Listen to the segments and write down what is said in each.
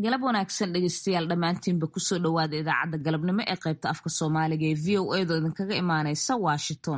galab wanaagsan dhegeystayaal dhammaantiinba kusoo dhowaada idaacadda galabnimo ee qaybta afka soomaaliga ee v o edo idinkaga imaaneysa washington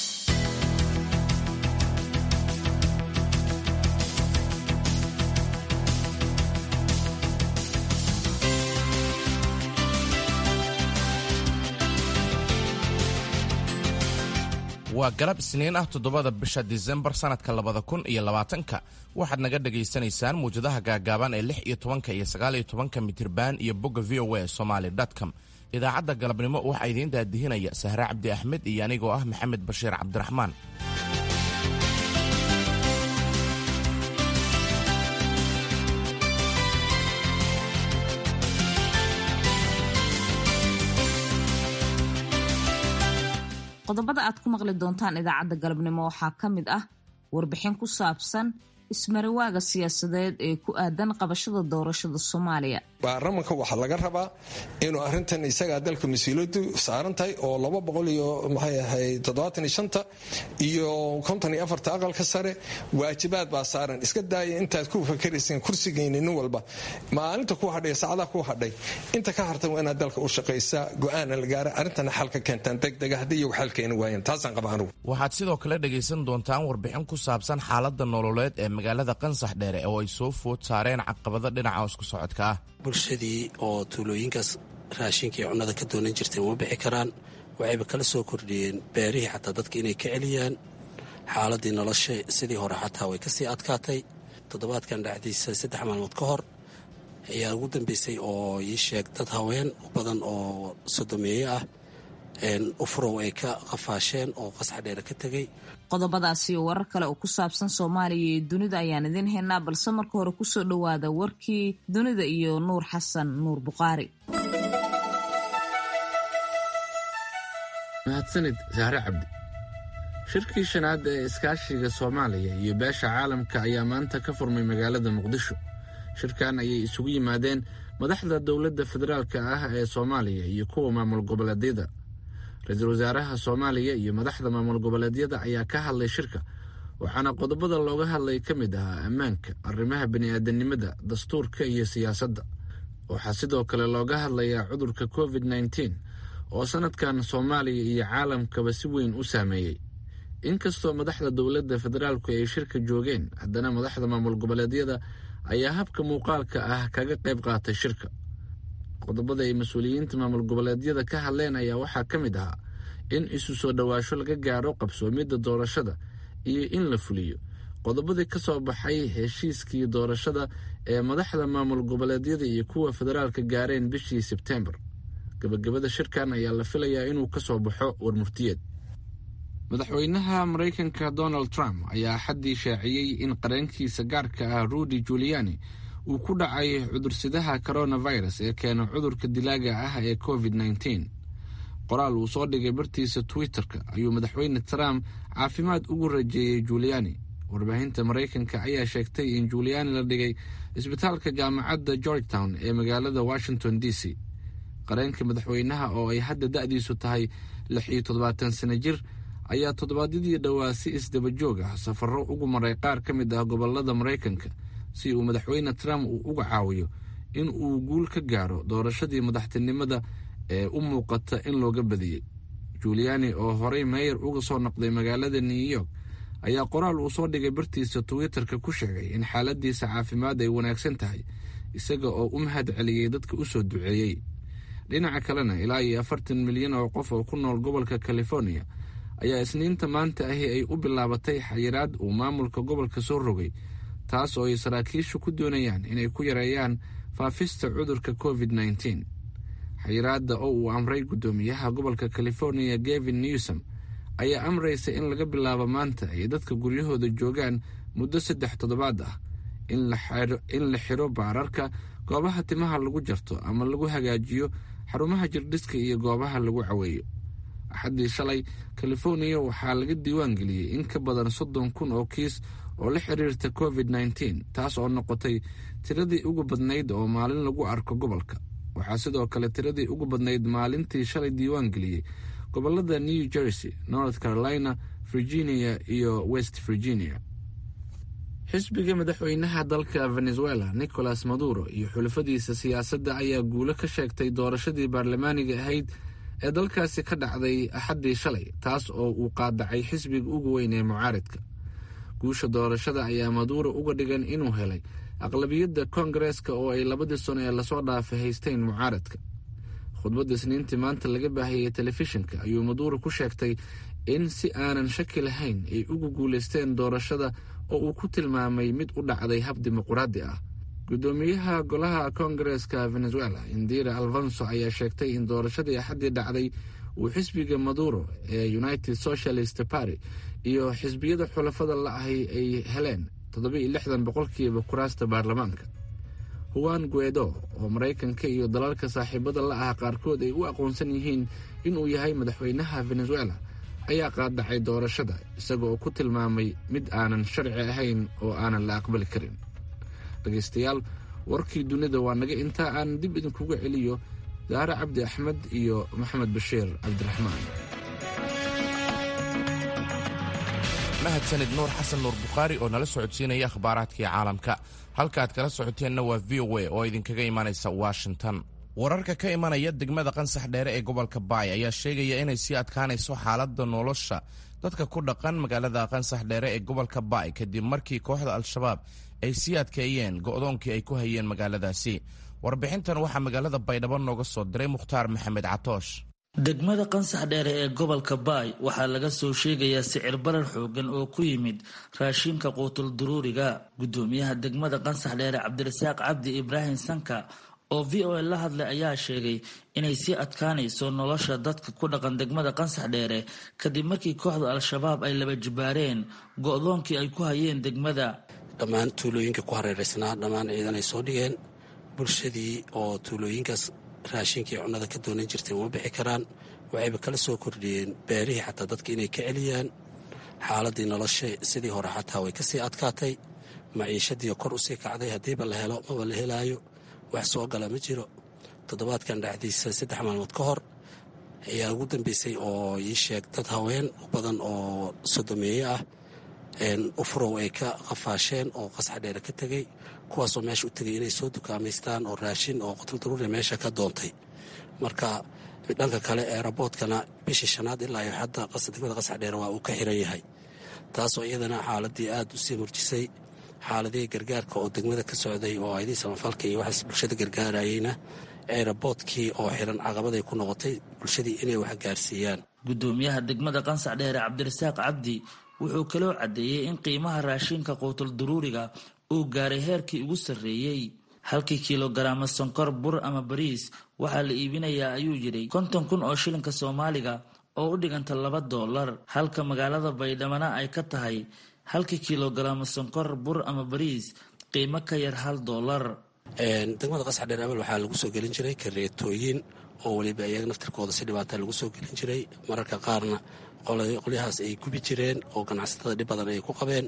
waa galab isniin ah toddobada bisha disembar sannadka labada kun iyo labaatanka waxaad naga dhagaysanaysaan muwjadaha gaagaaban ee lix iyo tobanka iyo sagaal iyo tobanka mitirban iyo bogga v o a somaali com idaacadda galabnimo waxaa idiin daadihinaya sahre cabdi axmed iyo anigoo ah maxamed bashiir cabdiraxmaan qodobada aad ku maqli doontaan idaacadda galabnimo waxaa ka mid ah warbixin ku saabsan ismarawaaga siyaasadeed ee ku aadan qabashada doorashada soomaaliya baarlamanka waxaa laga rabaa inuu arintan isagaa dalka mas-uuliyadu saaran tahay oo laba boqol iyo maxay ahayd toddobaatan iyo shanta iyo konton iyo afarta aqalka sare waajibaad baa saaran iska daaya intaad ku fakarayseen kursigeyni nin walba maalinta ku hadhay saacadaha ku hadhay inta ka hartan waa inaad dalka u shaqaysaa go-aana la gaara arrintana xal ka keentaan degdega haddii iyagu xal keeni waayeen taasaan qaba anugu waxaad sidoo kale dhegaysan doontaan warbixin ku saabsan xaaladda nololeed ee magaalada qansax dheere oo ay soo food saareen caqabado dhinaca isku socodka ah bulshadii oo tuulooyinkaas raashinka iyo cunnada ka doonan jirtay uma bixi karaan waxayba kala soo kordhiyeen beerihii xataa dadka inay ka celiyaan xaaladii nolosha sidii hore xataa way kasii adkaatay toddobaadkan dhacdiisa saddex maalmood ka hor ayaa ugu dambeysay oo ii sheeg dad haween badan oo sodomeeye ah ufurow ay ka qafaasheen oo qasax dheere ka tegey qodobadaas iyo warar kale oo ku saabsan soomaaliya iyo dunida ayaan idiin haynaa balse marka hore kusoo dhowaada warkii dunida iyo nuur xasan nuur buqaari mahadsanid sahre cabdi shirkii shanaad ee iskaashiga soomaaliya iyo beesha caalamka ayaa maanta ka furmay magaalada muqdisho shirkan ayay isugu yimaadeen madaxda dowladda federaalka ah ee soomaaliya iyo kuwa maamul goboleedyada ra-iisul wasaaraha soomaaliya iyo madaxda maamul goboleedyada ayaa ka hadlay shirka waxaana qodobada looga hadlay ka mid ahaa ammaanka arrimaha bini'aadanimada dastuurka iyo siyaasadda waxaa sidoo kale looga hadlayaa cudurka covid nneteen oo sannadkan soomaaliya iyo caalamkaba si weyn u saameeyey inkastoo madaxda dowladda federaalku ay shirka joogeen haddana madaxda maamul goboleedyada ayaa habka muuqaalka ah kaga qayb qaatay shirka qodobada ay mas-uuliyiinta maamul goboleedyada ka hadleen ayaa waxaa ka mid ahaa in isu soo dhowaasho laga gaaro qabsoomidda doorashada iyo in la fuliyo qodobadii ka soo baxay heshiiskii doorashada ee madaxda maamul goboleedyada iyo kuwa federaalka gaareen bishii sebteembar gabagabada shirkan ayaa la filayaa inuu ka soo baxo warmurtiyeed madaxweynaha maraykanka donald trump ayaa xaddii shaaciyey in qareenkiisa gaarka ah rudy juliani uu ku dhacay cudursidaha coronavirus ee keena cudurka dilaaga ah ee covid nneteen qoraal uu soo dhigay bartiisa twitter-ka ayuu madaxweyne trump caafimaad ugu rajeeyey juliani warbaahinta maraykanka ayaa sheegtay in juliani la dhigay isbitaalka jaamacadda georgetown ee magaalada washington d c qareenka madaxweynaha oo ay hadda da-diisu tahay lix iyo toddobaatan sano jir ayaa toddobaadyadii dhowaa si isdabajoog ah safarro ugu maray qaar ka mid ah gobolada maraykanka si uu madaxweyne trump uu uga caawiyo in uu guul ka gaaro doorashadii madaxtinimada ee u muuqata in looga badiyey juliani oo horey meeyar uga soo noqday magaalada new york ayaa qoraal uu soo dhigay bartiisa twitter-ka ku sheegay in xaaladiisa caafimaad ay wanaagsan tahay isaga oo u mahad celiyey dadka u soo duceeyey dhinaca kalena ilaa iyo afartan milyan oo qof oo ku nool gobolka california ayaa isniinta maanta ahi ay u bilaabatay xayiraad uu maamulka gobolka soo rogay taas oo ay saraakiishu ku doonayaan inay ku yareeyaan faafista cudurka covid nneteen xayiraadda oo uu amray guddoomiyaha gobolka california gavin newsom ayaa amraysa in laga bilaabo maanta ay dadka guryahooda joogaan muddo saddex toddobaad ah in la xiro baararka goobaha timaha lagu jarto ama lagu hagaajiyo xarumaha jirdhiska iyo goobaha lagu caweeyo axaddii shalay californiya waxaa laga diiwaan geliyey in ka badan soddon kun oo kiis oo la xiriirta covid nneteen taas oo noqotay tiradii ugu badnayd oo maalin lagu arko gobolka waxaa sidoo kale tiradii ugu badnayd maalintii shalay diiwaan geliyey gobolada new jersey north carolina virginia iyo west virginia xisbiga madaxweynaha dalka venezuela nicolas maduro iyo xulafadiisa siyaasadda ayaa guulo ka sheegtay doorashadii baarlamaaniga ahayd ee dalkaasi ka dhacday axaddii shalay taas oo uu qaadacay xisbiga ugu weyn ee mucaaridka guusha doorashada ayaa maduuro uga dhigan inuu helay aqlabiyadda koongareeska oo ay labadii sano ee lasoo dhaafay haysteen mucaaradka khudbadda isniintii maanta laga baahiyey telefishinka ayuu maduuro ku sheegtay in si aanan shaki lahayn ay ugu guulaysteen doorashada oo uu ku tilmaamay mid u dhacday hab dimuquraadi ah guddoomiyaha golaha koongareeska venezuela indira alfonso ayaa sheegtay in doorashadii axaddii dhacday uu xisbiga maduro ee united socialist party iyo xisbiyada xulafada la-ahi ay heleen toddoba-iyo lixdan boqolkiiba kuraasta baarlamaanka huwan guedo oo maraykanka iyo dalalka saaxiibada la ah qaarkood ay u aqoonsan yihiin inuu yahay madaxweynaha venezuela ayaa qaadacay doorashada isaga oo ku tilmaamay mid aanan sharci ahayn oo aanan la aqbali karin dhegaystayaal warkii dunida waa naga intaa aan dib idinkuga celiyo daare cabdi axmed iyo maxamed bashiir cabdiraxmaan mahadsanid nuur xasan nuur bukhaari oo nala socodsiinaya akhbaaraadkii caalamka halkaaad kala socoteenna waa v o a oo idinkaga imanaysa washington wararka ka imanaya degmada qansax dheere ee gobolka baay ayaa sheegaya inay sii adkaanayso xaaladda nolosha dadka ku dhaqan magaalada qansax dheere ee gobolka baay kadib markii kooxda al-shabaab ay sii adkeeyeen go'doonkii ay ku hayeen magaaladaasi warbixintan waxaa magaalada baydhabo nooga soo diray mukhtaar maxamed catoosh degmada qansax dheere ee gobolka baay waxaa laga soo sheegayaa sicir barar xoogan oo ku yimid raashinka quutul duruuriga guddoomiyaha degmada qansax dheere cabdirasaaq cabdi ibraahim sanka oo v o a la hadlay ayaa sheegay inay sii adkaanayso nolosha dadka ku dhaqan degmada qansax dheere kadib markii kooxda al-shabaab ay laba jibaareen go'doonkii ay ku hayeen degmada dhammaan tuulooyinka ku hareeraysnaa dhammaan ciidan ay soo dhigeen bulshadii oo tuulooyinkaas raashinkii cunnada ka doonan jirtay uma bixi karaan waxayba kala soo kordhiyeen beerihii xataa dadka inay ka celiyaan xaaladii nolosha sidii hore xataa way kasii adkaatay maciishadii kor usii kacday haddiiba la helo maba la helaayo wax soo gala ma jiro toddobaadkan dhexdiisa saddex maalmood ka hor ayaa ugu dambeysay oo ii sheeg dad haween badan oo sodomeeye ah ufurow ay ka qafaasheen oo qasax dheere ka tegey kuwaasoo meesha u tegay inay soo dukaamaystaan oo raashin oo qotuldaruuri meesha ka doontay marka dhanka kale eeraboodkana bishii shanaad ilaa iyo hadda degmada qasax dheere waa uu ka xiran yahay taasoo iyadana xaaladii aad usii murjisay xaaladihii gargaarka oo degmada ka socday oo aydii samafalka iyo waxaas bulshada gargaarayeyna eeraboodkii oo xiran caqabaday ku noqotay bulshadii inay wax gaarsiiyaan guddoomiyaha degmada qansax dheere cabdirasaaq cabdi wuxuu kaloo caddeeyey in qiimaha raashinka quutul duruuriga uu gaaray heerkii ugu sarreeyey halkii kilogaraama sonkor bur ama bariis waxaa la iibinayaa ayuu yidhi konton kun oo shilinka soomaaliga oo u dhiganta laba doolar halka magaalada baydhamana ay ka tahay halkii kilogaraama sonkor bur ama bariis qiimo ka yar hal doolar degmada qasax dheer abal waxaa lagu soo gelin jiray kareetooyin oo weliba iyaga naftirkooda si dhibaata lagu soo gelin jiray mararka qaarna qolyahaas ay gubi jireen oo ganacsatada dhib badan ay ku qabeen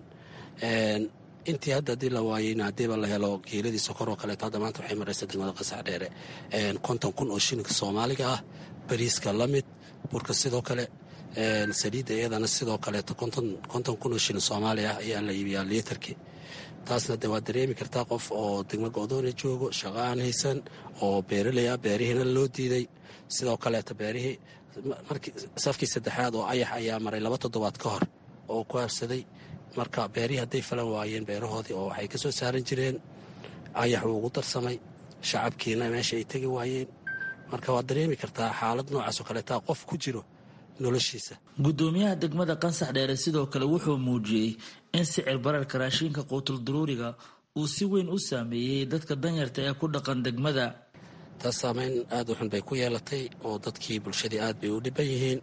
intii hadda haddii la waayeyna haddiiba la helo geeladii sokor oo kaleeto hadda maanta waxay maraysa degmada qasax dheere konton kun oo shilinka soomaaliga ah bariiska la mid burka sidoo kale saliidda iyadana sidoo kaleeto konton kun oo shilin soomaali ah ayaa la iibiyaa liitarkii taasna de waad dareemi kartaa qof oo degmo go-doona joogo shaqo aan haysan oo beeraley ah beerihiina loo diiday sidoo kaleeto beerihii markii safkii saddexaad oo ayax ayaa maray laba toddobaad ka hor oo ku habsaday marka beerihii hadday falan waayeen beerahoodii oo waxay ka soo saaran jireen ayax wuu ugu darsamay shacabkiina meesha ay tegi waayeen marka waad dareemi kartaa xaalad noocaasoo kaleetaa qof ku jiro noloshiisa guddoomiyaha degmada qansax dheere sidoo kale wuxuu muujiyey in sicir bararka raashinka quutul duruuriga uu si weyn u saameeyey dadka danyarta ee ku dhaqan degmada taas saameyn aad u xun bay ku yeelatay oo dadkii bulshadii aad bay u dhiban yihiin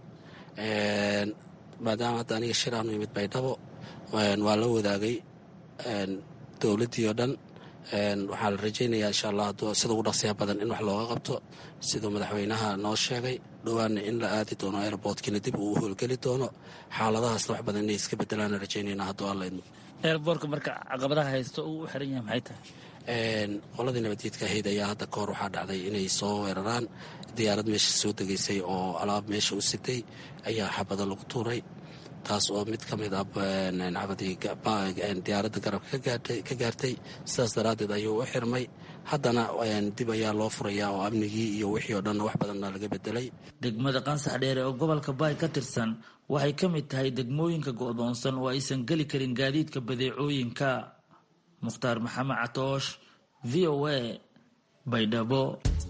maadaama hadda aniga shir aanu imid baydhabo waa la wadaagay dowladdii oo dhan waxaa la rajaynayaa insha allah sida ugu dhaqsiya badan in wax looga qabto siduu madaxweynaha noo sheegay dhowaanna in la aadi doono airboortkiina dib uu u howlgeli doono xaaladahaasna wax badan inay iska bedelaana rajaynayna hadduu alla idmo eerboorka marka caqabadaha haysto uu u xiran yahay maxay tahay qoladii nabadgeedka ahayd ayaa hadda ka hor waxaa dhacday inay soo weeraraan diyaarad meesha soo degaysay oo alaab meesha u sitay ayaa xabada lagu tuuray taas oo mid ka mid ah cabadii diyaaradda garabka ka gaartay sidaas daraaddeed ayuu u xirmay haddana dib ayaa loo furayaa oo amnigii iyo wixii oo dhanna wax badanna laga bedelay degmada qansax dheere oo gobolka baay ka tirsan waxay ka mid tahay degmooyinka go'doonsan oo aysan geli karin gaadiidka badeecooyinka mukhtaar maxamed catoosh v o a baydhabo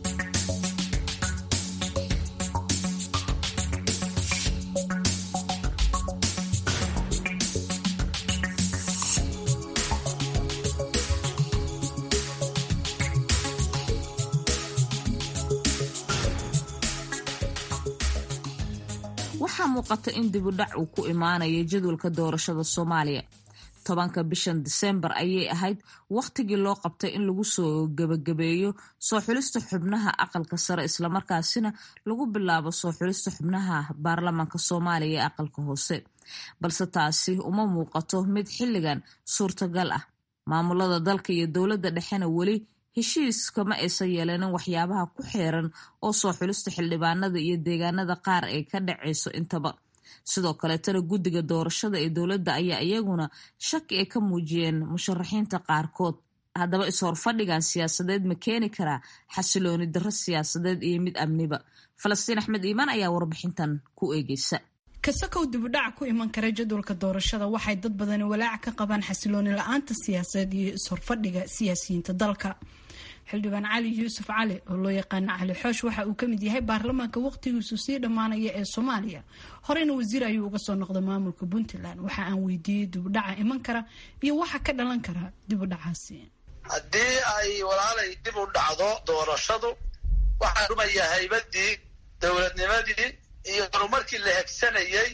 waxaa muuqata in dibudhac uu ku imaanayo jadwalka doorashada soomaaliya tobanka bishan diseembar ayay ahayd wakhtigii loo qabtay in lagu soo gebagabeeyo soo xulista xubnaha aqalka sare islamarkaasina lagu bilaabo soo xulista xubnaha baarlamaanka soomaaliya ee aqalka hoose balse taasi uma muuqato mid xilligan suurtagal ah maamulada dalka iyo dowladda dhexena weli heshiis kama aysan yeelanin waxyaabaha ku xeeran oo soo xulista xildhibaanada iyo deegaanada qaar ay ka dhacayso intaba sidoo kaleetana guddiga doorashada ee dowladda ayaa iyaguna shaki ay ka muujiyeen musharaxiinta qaarkood haddaba is-horfadhigan siyaasadeed ma keeni karaa xasilooni darro siyaasadeed iyo mid amniba falastiin axmed iimaan ayaa warbixintan ku eegeysa kasakow dibudhac ku iman kara jadwalka doorashada waxay dad badani walaac ka qabaan xasilooni la-aanta siyaasadeed iyo is-horfadhiga siyaasiyiinta dalka xildhibaan cali yuusuf cali oo loo yaqaano cali xoosh waxa uu kamid yahay baarlamaanka waqtigiisu sii dhammaanaya ee soomaaliya horeyna wasiir ayuu uga soo noqday maamulka puntland waxa aan weydiiyey dibudhaca iman kara iyo waxa ka dhalan kara dibudhacaasi haddii ay walaalay dib u dhacdo doorashadu waxaa dhumaya haybadii dowladnimadii iyo horumarkii la hegsanayey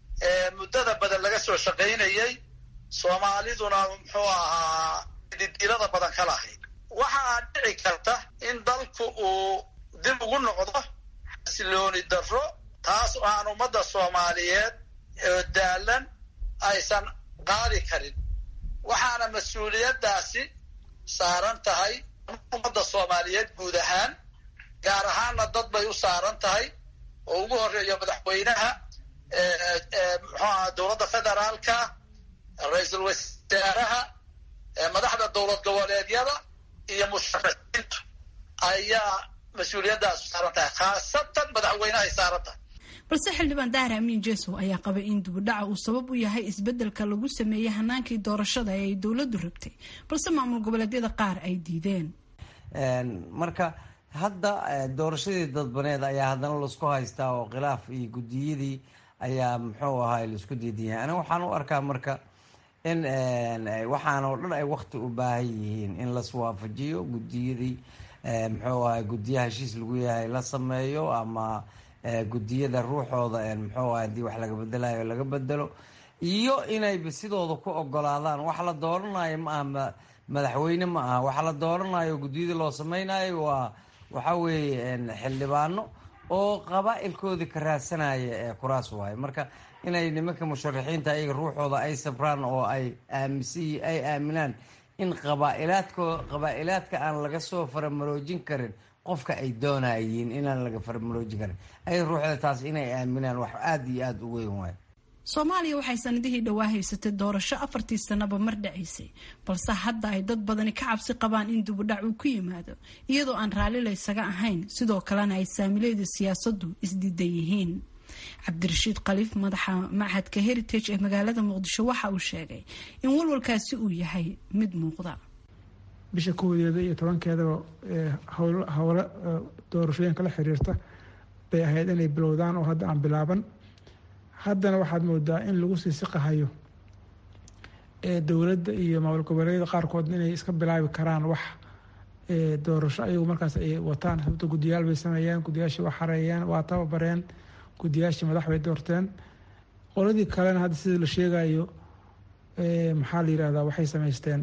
ee muddada badan laga soo shaqaynayey soomaaliduna muxuu ahaa didilada badan ka lahayd waxaa dhici karta in dalku uu dib ugu noqdo xasilooni darro taas oo aan ummadda soomaaliyeed oo daalan aysan qaadi karin waxaana mas-uuliyaddaasi saaran tahay ummadda soomaaliyeed guud ahaan gaar ahaanna dad bay u saaran tahay oo ugu horeeyo madaxweynaha muxuaha dowladda federaalka ra-iisul wasaaraha madaxda dowlad goboleedyada iyo musharaxiintu ayaa mas-uuliyaddaas saaran tahay khaasatan madaxweynehay saaran tahay balse xildhibaan dahar amiin jesow ayaa qabay in dibudhaca uu sabab u yahay isbedelka lagu sameeyey hanaankii doorashada ee ay dowladdu rabtay balse maamul goboleedyada qaar ay diideen marka hadda doorashadii dadbaneed ayaa haddana laisku haystaa oo khilaaf iyo guddiyadii ayaa muxuu ahaay laisku diidanyahay aniga waxaan u arkaa marka in waxaan oo dhan ay wakti u baahan yihiin in laswaafajiyo guddiyadii muxuu ahay guddiyaha heshiis lagu yahay la sameeyo ama guddiyada ruuxooda muxuu ahay hadii wax laga bedelayo laga bedelo iyo inayba sidooda ku ogolaadaan wax la dooranayo ma aha madaxweyne ma aha wax la dooranayo guddiyada loo sameynayo waa waxa weeye xildhibaano oo qabaa-ilkoodii ka raadsanaya ee kuraas waaye marka inay nimanka musharaxiinta ayaga ruuxooda ay sabraan oo ay aaminsan ay aaminaan in qabaa'ilaadko qabaa-ilaadka aan laga soo faramaroojin karin qofka ay doonayiin inaan laga faramaroojin karin ayaga ruuxda taas inay aaminaan wax aada iyo aada u weyn waayo soomaaliya waxay sanadihii dhowaa haysatay doorasho afartii sanaba mar dhacaysay balse hadda ay dad badani ka cabsi qabaan in dibudhac uu ku yimaado iyadoo aan raalli laysaga ahayn sidoo kalena ay saamileeda siyaasaddu isdiidan yihiin cabdirashiid khaliif madaxa machadka heritage ee magaalada muqdisho waxa uu sheegay in walwalkaasi uu yahay mid muuqda bisha koodeeda iyo tobankeedaba howlo doorashooyinka la xiriirta bay ahayd inay bilowdaan oo hadda aan bilaaban haddana waxaad moodaa in lagu sii siqahayo dowladda iyo maamul goboleedyada qaarkood inay iska bilaabi karaan wax doorasho ayagu markaas ay wataan sababto guddiyaal bay sameeyeen guddiyaashii waa xareeyeen waa tababareen guddiyaashii madax bay doorteen qoladii kalena hadda sida la sheegayo maxaa la yirahdaa waxay sameysteen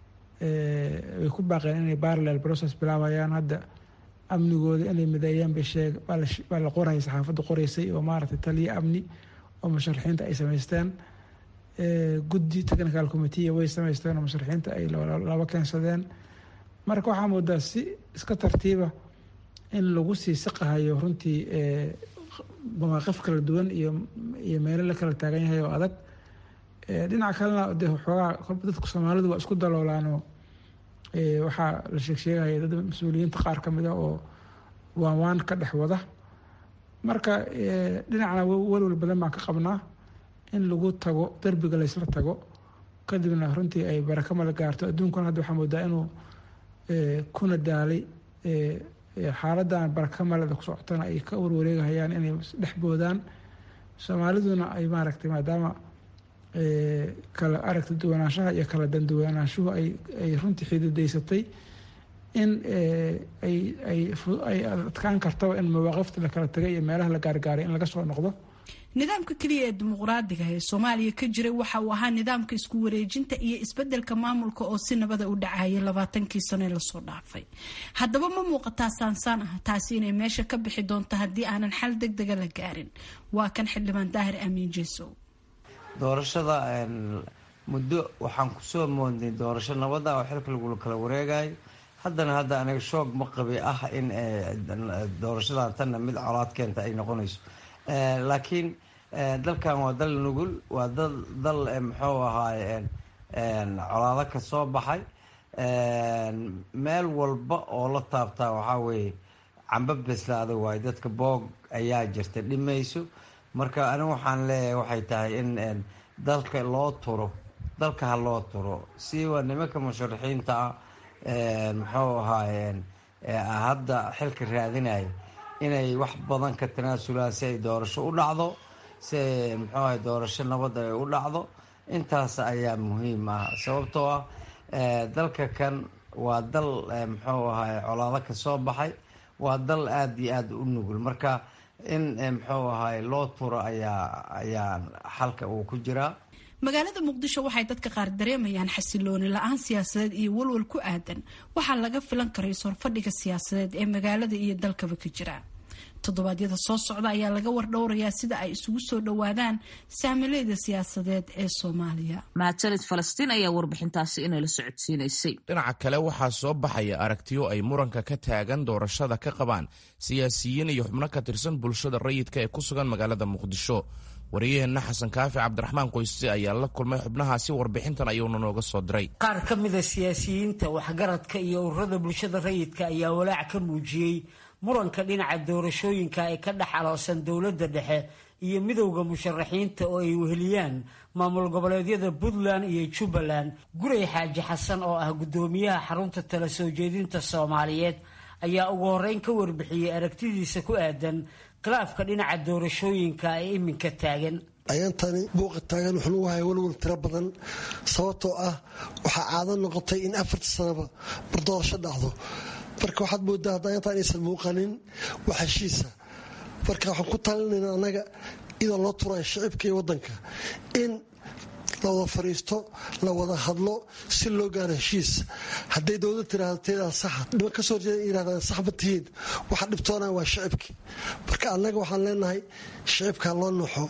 way ku baaqeen inay parallel process bilaabayaan hadda amnigooda inay mideeyeen bay sheeg baa la qorayay saxaafadda qoreysay oo maaragtay taliya amni oo musharaxiinta ay sameysteen guddi technical committee way sameysteen oo musharaxiinta ay laba keensadeen marka waxaa moodaa si iska tartiiba in lagu sii siqahayo runtii mawaaqif kala duwan iyo iyo meelo la kala taagan yahay oo adag dhinaca kalena de xoogaa kolba dadka soomaalidu waa isku daloolaanoo waxaa la sheegsheegaya dad mas-uuliyiinta qaar ka mid a oo waan waan ka dhex wada marka dhinacna walwal badan baan ka qabnaa in lagu tago derbiga laysla tago kadibna runtii ay barakamada gaarto adduunkuna hadda waxaa moodaa inuu kuna daalay xaaladan barakamaleda ku socotana ay ka warwareegahayaan inay dhex boodaan soomaaliduna ay maaragtay maadaama kala aragta duwanaanshaha iyo kala danduwanaanshuhu ay runtii xididaysatay in ay adkaan kartaba in mawaaqifta la kala tagay iyo meelaha la gaargaaray in laga soo noqdo nidaamka keliya ee dimuqraadiga ee soomaaliya ka jiray waxa uu ahaa nidaamka isku wareejinta iyo isbedelka maamulka oo si nabada u dhacayay labaatankii sano ee lasoo dhaafay haddaba ma muuqataa saansaan ah taasi inay meesha ka bixi doonto haddii aanan xal deg dega la gaarin waa kan xildhibaan daahir amiin jeesow doorashada muddo waxaan kusoo moodnay doorasho nabada oo xilka lagula kala wareegayo haddana hadda aniga shoog ma qabi ah in doorashadan tanna mid colaad keenta ay noqonayso laakiin dalkan waa dal nugul waa dal muxuu ahaaye colaado ka soo baxay meel walba oo la taabtaa waxaa weeye camba beslaada waayo dadka boog ayaa jirta dhimayso marka anigu waxaan leeyahay waxay tahay in dalka loo turo dalka ha loo turo siwa nimanka musharaxiinta ah muxuu ahaaye hadda xilka raadinaya inay wax badan ka tanaasulaan si ay doorasho u dhacdo si ay muxuu ahay doorasho nabad ay u dhacdo intaas ayaa muhiim ah sababtoo ah dalka kan waa dal muxuu ahay colaado ka soo baxay waa dal aada iyo aada u nugul marka in muxuu ahay loo turo ayaa ayaa xalka uu ku jiraa magaalada muqdisho waxay dadka qaar dareemayaan xasilooni la-aan siyaasadeed iyo walwal ku aadan waxaa laga filan karay sorfadhiga siyaasadeed ee magaalada iyo dalkaba ka jira toddobaadyada soo socda ayaa laga wardhowrayaa sida ay isugu soo dhowaadaan saamileyda siyaasadeed ee soomaaliya mahadsanid falastiin ayaa warbixintaasi inala socodsiinaysay dhinaca kale waxaa soo baxaya aragtiyo ay muranka ka taagan doorashada ka qabaan siyaasiyiin iyo xubno ka tirsan bulshada rayidka ee ku sugan magaalada muqdisho wariyaheenna xasan kaafi cabdiraxmaan qoyse ayaa la kulmay xubnahaasi warbixintan ayuuna nooga soo diray qaar ka mida siyaasiyiinta waxgaradka iyo ururada bulshada rayidka ayaa walaac ka muujiyey muranka dhinaca doorashooyinka ee ka dhex aloosan dowladda dhexe iyo midowda musharaxiinta oo ay weheliyaan maamul goboleedyada puntland iyo jubbaland guray xaaji xasan oo ah guddoomiyaha xarunta tala soo jeedinta soomaaliyeed ayaa ugu horreyn ka warbixiyey aragtidiisa ku aadan khilaafka dhinaca doorashooyinka ee iminka taagan ayantani buuqa taagan wuxuu lagu haya walwal tiro badan sababtoo ah waxaa caado noqotay in afarta sanaba mar doorasho dhacdo marka waxaad moodaa hadda ayantaa inaysan muuqanin wax heshiisa marka waxaan ku talinayna annaga iyadoo loo turaya shicibka iyo waddanka in la wada fariisto la wada hadlo si loo gaaro heshiis hadday dowlad tiraahdo teedaa saxa dhiban ka soo horjeeda yirahdaan sax ma tihiin waxa dhibtoonaya waa shicibkii marka annaga waxaan leenahay shicibka ha loo nuuxo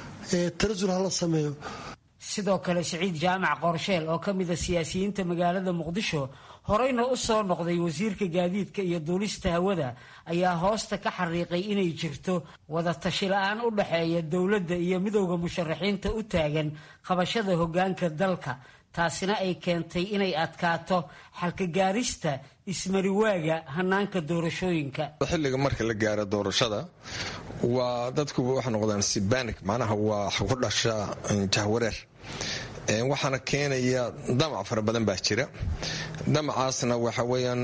tanasul hala sameeyo sidoo kale siciid jaamac qorsheel oo ka mida siyaasiyiinta magaalada muqdisho horeyna u soo noqday wasiirka gaadiidka iyo duulista hawada ayaa hoosta ka xariiqay inay jirto wada tashi la-aan u dhaxeeya dowladda iyo midowda musharaxiinta u taagan qabashada hoggaanka dalka taasina ay keentay inay adkaato xalka gaarista ismariwaaga hanaanka doorashooyinka xilliga marka la gaaro doorashada waa dadku waxay noqdaan sibanik macnaha waa ku dhasha jahwareer waxaana keenaya damac fara badan baa jira damacaasna waxa weyaan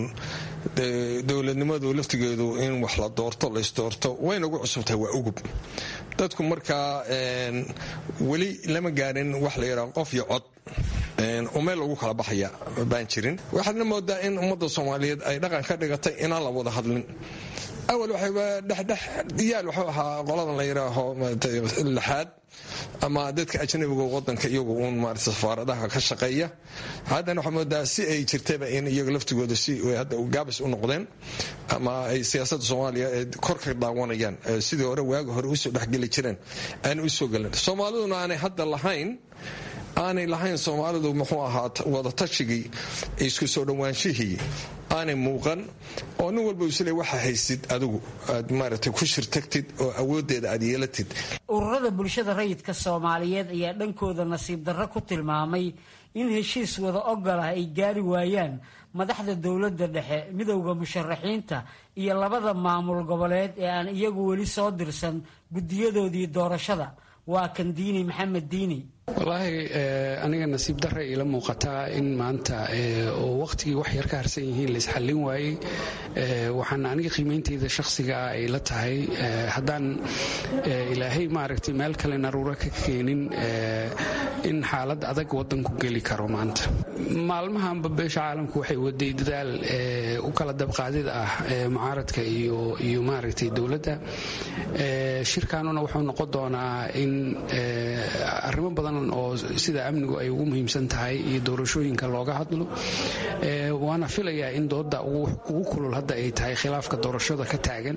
dowladnimadu laftigeedu in wax la doorto laysdoorto wayna ugu cusubtahay waa ugub dadku markaa weli lama gaarin wax la yidhaha qof iyo cod umeel lagu kala baxaya baan jirin waxaadna moodaa in ummadda soomaaliyeed ay dhaqan ka dhigatay inaan la wada hadlin awal waxayba dhexdhex yaal wuxuu ahaa qoladan la yidhaaho lixaad ama dadka ajnabiga wadanka iyagu uun maarata safaaradaha ka shaqeeya haddana waxaa moodaa si ay jirtaba in iyaga laftigooda si hadda gaabis u noqdeen ama ay siyaasadda soomaaliya kor ka daawanayaan sidii hore waaga hore usoo dhexgeli jireen aanay usoo gelin soomaaliduna aanay hadda lahayn aanay lahayn soomaalidu muxuu ahaa wada tashigii isku soo dhowaanshihii aanay muuqan oo nin walba isle waxa haysid adigu aad maaragtay ku shirtagtid oo awoodeeda aad yeelatid ururada bulshada rayidka soomaaliyeed ayaa dhankooda nasiib darro ku tilmaamay in heshiis wada ogol ah ay gaari waayaan madaxda dowladda dhexe midowda musharaxiinta iyo labada maamul goboleed ee aan iyagu weli soo dirsan guddiyadoodii doorashada waa kan diini maxamed diini wallaahi aniga nasiib darra ila muuqataa in maanta oo wakhtigii wax yar ka harsan yihiin laisxallin waayey waxaan aniga qiimeyntayda shakhsiga ah ay la tahay haddaan ilaahay maaragtay meel kale naruuro ka keenin in xaalad adag waddanku geli karo maanta maalmahanba beesha caalamku waxay waday dadaal u kala dabqaadid ah mucaaradka iyo maaragtay dowladda shirkaanuna wuxuu noqon doonaa in arrimo badan oo sida amnigu ay ugu muhiimsan tahay iyo doorashooyinka looga hadlo waana filayaa in dooda ugu kulul hadda ay tahay khilaafka doorashada ka taagan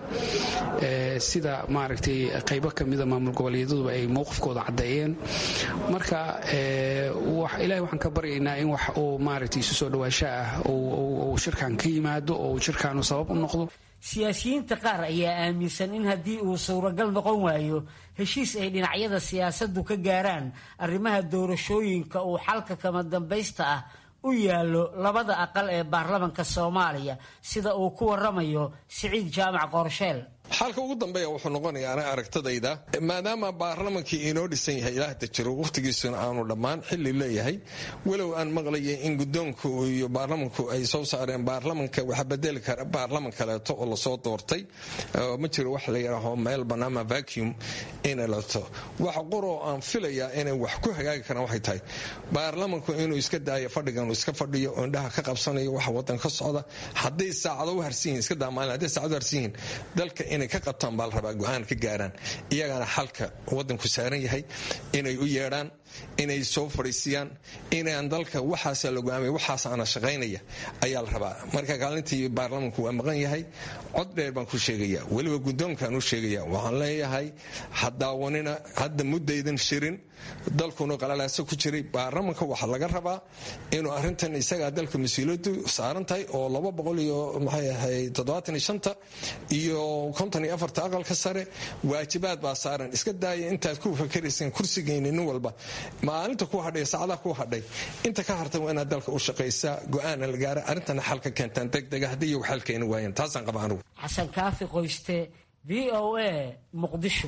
sida maaragtay qaybo kamida maamul goboleedaduba ay mowqifkooda caddeeyeen marka ilahay waxaan ka baryaynaa in wax uu maaragtay isu soo dhawaasho ah uu shirkan ka yimaado oo uu shirkaanu sabab u noqdo siyaasiyiinta qaar ayaa aaminsan in haddii uu suuragal noqon waayo heshiis ay dhinacyada siyaasaddu ka gaaraan arrimaha doorashooyinka uu xalka kama dambaysta ah u yaallo labada aqal ee baarlamanka soomaaliya sida uu ku waramayo siciid jaamac qorsheel xalka ugu dambeeya wuxuu noqonayaa ana aragtadayda maadaama baarlamankii inoo dhisan yahay ilaahda jiro wakhtigiisuna aanu dhammaan xilli leeyahay walow aan maqlayay in guddoonku iyo baarlamanku ay soo saareen baarlamanka waxa bedeli kara baarlaman kaleeto oo lasoo doortay ma jiro wax la yidhaaho meel banaama vacuum inay lato wax qoroo aan filayaa inay wax ku hagaagi karaan waxay tahay baarlamanku inuu iska daayo fadhigan iska fadhiyo oo indhaha ka qabsanayo waxa wadan ka socda hadday saacado u harsan yihin iska daamaalin hadday saacado u harsan yihin dalka inay ka qabtaan baa la rabaa go-aan ka gaaraan iyagana xalka wadanku saaran yahay inay u yeedhaan inay soo fadhiisiyaan inaan dalka waxaasa la go-aamay waxaasaana shaqaynaya ayaa la rabaa marka kaalintii baarlamanku waa maqan yahay cod dheer baan ku sheegaya weliba guddoonkaan u sheegaya waxaan leeyahay hadaawanina hadda muddaydan shirin dalkuna qalalaaso ku jiray baarlamanka waxaa laga rabaa inuu arintan isagaa dalka mas-uuliyadu saaran tahay oo laba boqol iyo maxay ahayd toddobaatan iyo shanta iyo konton iyo afarta aqalka sare waajibaad baa saaran iska daaya intaad ku fakarayseen kursigeyni nin walba maalinta ku hadhay saacadaha ku hadhay inta ka hartan waa inaad dalka u shaqaysaa go-aana la gaara arrintana xalka keentaan degdega haddii iyagu xal keeni waayeen taasaan qaba anugu xasan kaafi qoyste v o a muqdisho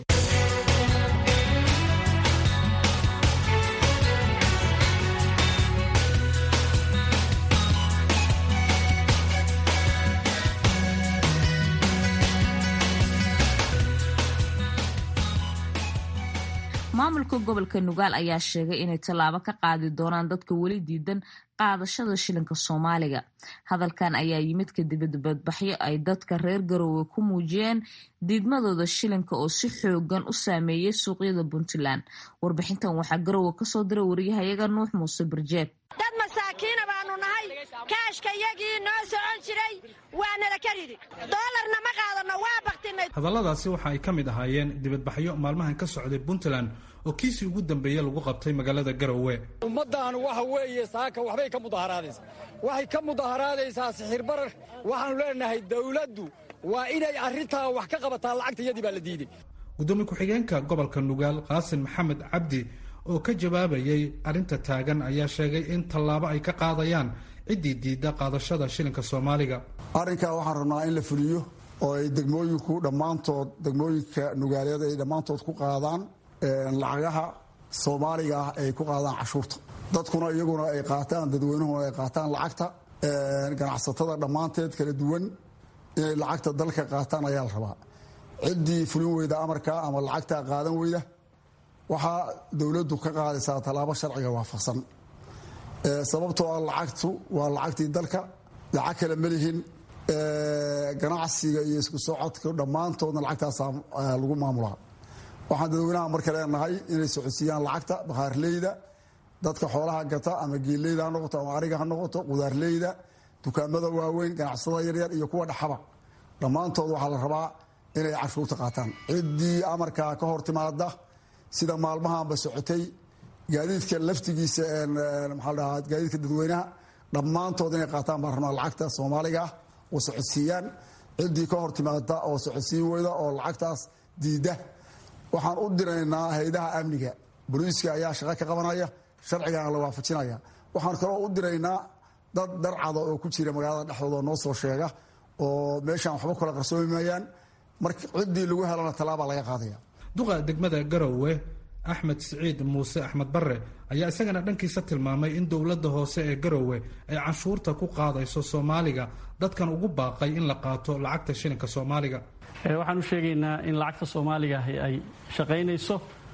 maamulka gobolka nugaal ayaa sheegay inay tallaabo ka qaadi doonaan dadka weli diidan qaadashada shilinka soomaaliga hadalkan ayaa yimid kadib dibadbaxyo ay dadka reer garoowe ku muujiyeen diidmadooda shilinka oo si xoogan u saameeyey suuqyada puntland warbixintan waxaa garoowe kasoo diray wariyahayaga nuux muuse barjeed dad masaakiina baanu nahay kaashka yagii noo socon jiray waanala ka ridi doolarna ma qaadano waa baktinay hadalladaasi waxa ay ka mid ahaayeen dibadbaxyo maalmahan ka socday puntland oo kiisii ugu dambeeye lagu qabtay magaalada garowe ummaddan waxa weeye saaka waxbay ka mudaharaadaysaa waxay ka mudaharaadaysaa sixirbarar waxaanu leenahay dawladdu waa inay arrintaa wax ka qabataa lacagta iyadii baa la diiday gudoomiye ku-xigeenka gobolka nugaal qaasim maxamed cabdi oo ka jawaabayay arrinta taagan ayaa sheegay in tallaabo ay ka qaadayaan ciddii diidda qaadashada shilinka soomaaliga arrinkaa waxaan rabnaa in la fuliyo oo ay degmooyinku dhammaantood degmooyinka nugaaleed ay dhammaantood ku qaadaan lacagaha soomaaliga ah ay ku qaadaan cashuurta dadkuna iyaguna ay qaataan dadweynuhuna ay qaataan lacagta ganacsatada dhammaanteed kala duwan inay lacagta dalka qaataan ayaa la rabaa ciddii fulin weyda amarka ama lacagta qaadan weyda waxaa dowladdu ka qaadaysaa tallaabo sharciga waafaqsan sababtoo ah lacagtu waa lacagtii dalka lacag kale ma lihin ganacsiga iyo isku socodka dhammaantoodna lacagtaasa lagu maamulaa waxaan dadweynaha marka leenahay inay socodsiiyaan lacagta bakhaarleyda dadka xoolaha gata ama geeleyda ha noqoto ama ariga ha noqoto qudaarleyda dukaamada waaweyn ganacsatada yaryar iyo kuwa dhexaba dhammaantood waxaa la rabaa inay cashuurta qaataan ciddii amarkaa ka hor timaada sida maalmahanba socotay gaadiidka laftigiisa maxaa la dhahaa gaadiidka dadweynaha dhammaantood inay qaataan baan rabnaa lacagta soomaaliga ah oo socodsiiyaan ciddii ka hor timaada oo socodsiin weyda oo lacagtaas diida waxaan u diraynaa hay-adaha amniga boliiska ayaa shaqo ka qabanaya sharcigana la waafajinaya waxaan kaloo u diraynaa dad darcada oo ku jira magaalada dhexdooda noo soo sheega oo meeshaan waxba kala qarsoomi maayaan marka ciddii lagu helana tallaabaa laga qaadaya duqa degmada garowe axmed siciid muuse axmed barre ayaa isagana dhankiisa tilmaamay in dowladda hoose ee garowe ay canshuurta ku qaadayso soomaaliga dadkan ugu baaqay in la qaato lacagta shilinka soomaaliga waxaan u sheegaynaa in lacagta soomaaliga ay shaqaynayso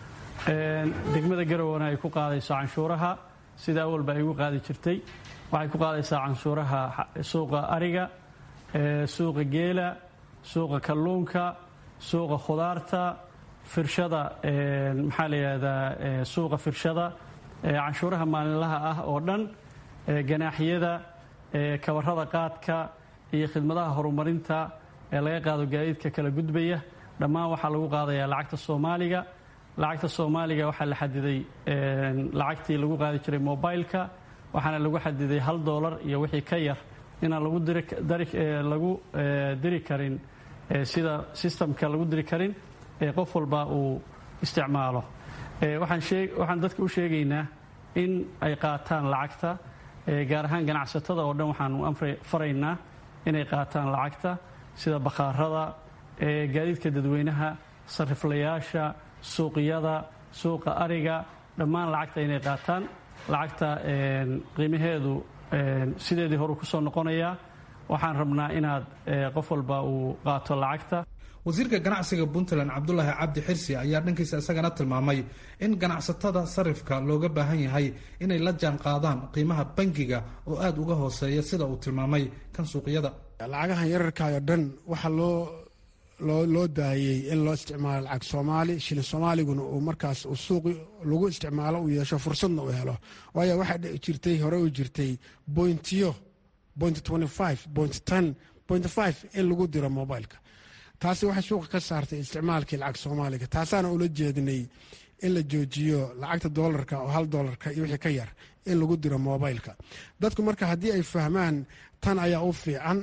degmada garowena ay ku qaadayso canshuuraha sida awalba ay ugu qaadi jirtay waxay ku qaadaysaa canshuuraha suuqa ariga suuqa geela suuqa kalluunka suuqa khudaarta firshada maxaa la yidhahdaa suuqa firshada canshuuraha maalinlaha ah oo dhan ganaaxyada kabarada qaadka iyo khidmadaha horumarinta ee laga qaado gaadiidka kala gudbaya dhammaan waxaa lagu qaadayaa lacagta soomaaliga lacagta soomaaliga waxaa la xadiday lacagtii lagu qaadi jiray mobileka waxaana lagu xadiday hal doolar iyo wixii ka yar inaan lagu diri karin sida sistamka lagu diri karin qof walba uu isticmaalo waxaan dadka u sheegaynaa in ay qaataan lacagta gaar ahaan ganacsatada oo dhan waxaanu faraynaa inay qaataan lacagta sida bakhaarada gaadiidka dadweynaha sariflayaasha suuqyada suuqa ariga dhammaan lacagta inay qaataan lacagta qiimaheedu sideedii horu ku soo noqonayaa waxaan rabnaa inaad qof walba uu qaato lacagta wasiirka ganacsiga puntland cabdulaahi cabdi xirsi ayaa dhankiisa isagana tilmaamay in ganacsatada sarifka looga baahan yahay inay la jaan qaadaan qiimaha bangiga oo aada uga hooseeya sida uu tilmaamay kan suuqyada lacagahan yararkaayoo dhan waxaa loo loo loo daayey in loo isticmaalo lacag soomaali shilin soomaaliguna uu markaas uu suuqi lagu isticmaalo uu yeesho fursadna uu helo waayo waxaa jirtay hore u jirtay bointiyo boint boint boint in lagu diro mobileka taasi waxay suuqa ka saartay isticmaalkii lacag soomaaliga taasaana ula jeedinay in la joojiyo lacagta doolarka oo hal doolarka iyo wixii ka yar in lagu diro mobileka dadku marka haddii ay fahmaan tan ayaa u fiican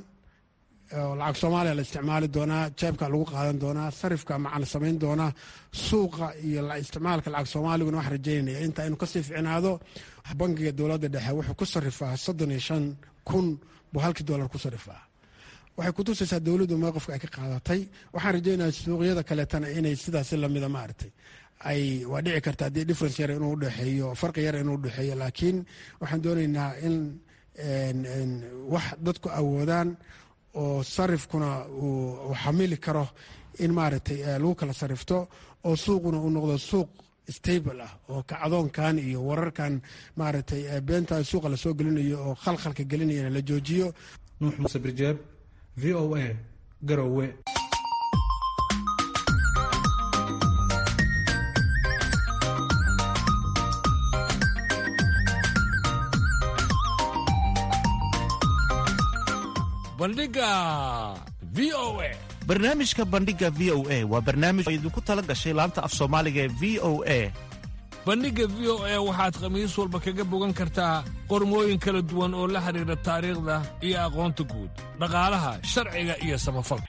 lacag soomaaliya la isticmaali doonaa jeebka lagu qaadan doonaa sarifka macana samayn doonaa suuqa iyo isticmaalka lacag soomaaliguna wax rajaynaya intaa inuu kasii ficnaado bangiga dowladda dhexe wuxuu ku sarifaa soddon iyo shan kun buu halkii doolar ku sarifaa waxay kutusaysaa dowladdu mowqifka ay ka qaadatay waxaan rajaynaya suuqyada kaleetana inay sidaasi lamida maaragtay ay waa dhici karta haddii difference yar inuu udhexeeyo farqi yar inuu udhexeeyo laakiin waxaan doonaynaa in wax dadku awoodaan oo sarifkuna uu xamili karo in maaragtay lagu kala sarifto oo suuquna uu noqdo suuq stable ah oo kacdoonkan iyo wararkan maaragtay beenta suuqa lasoo gelinayo oo khalkhalka gelinayana la joojiyo nuux muuse birjeeb v o a garowe bandhiga v o a barnaamijka bandhiga v o a waa barnaamij oo idinku tala gashay laanta af soomaaliga ee v o a bandhigga v o a waxaad khamiis walba kaga bogan kartaa qormooyin kala duwan oo la xidhiidha taariikhda iyo aqoonta guud dhaqaalaha sharciga iyo samafalka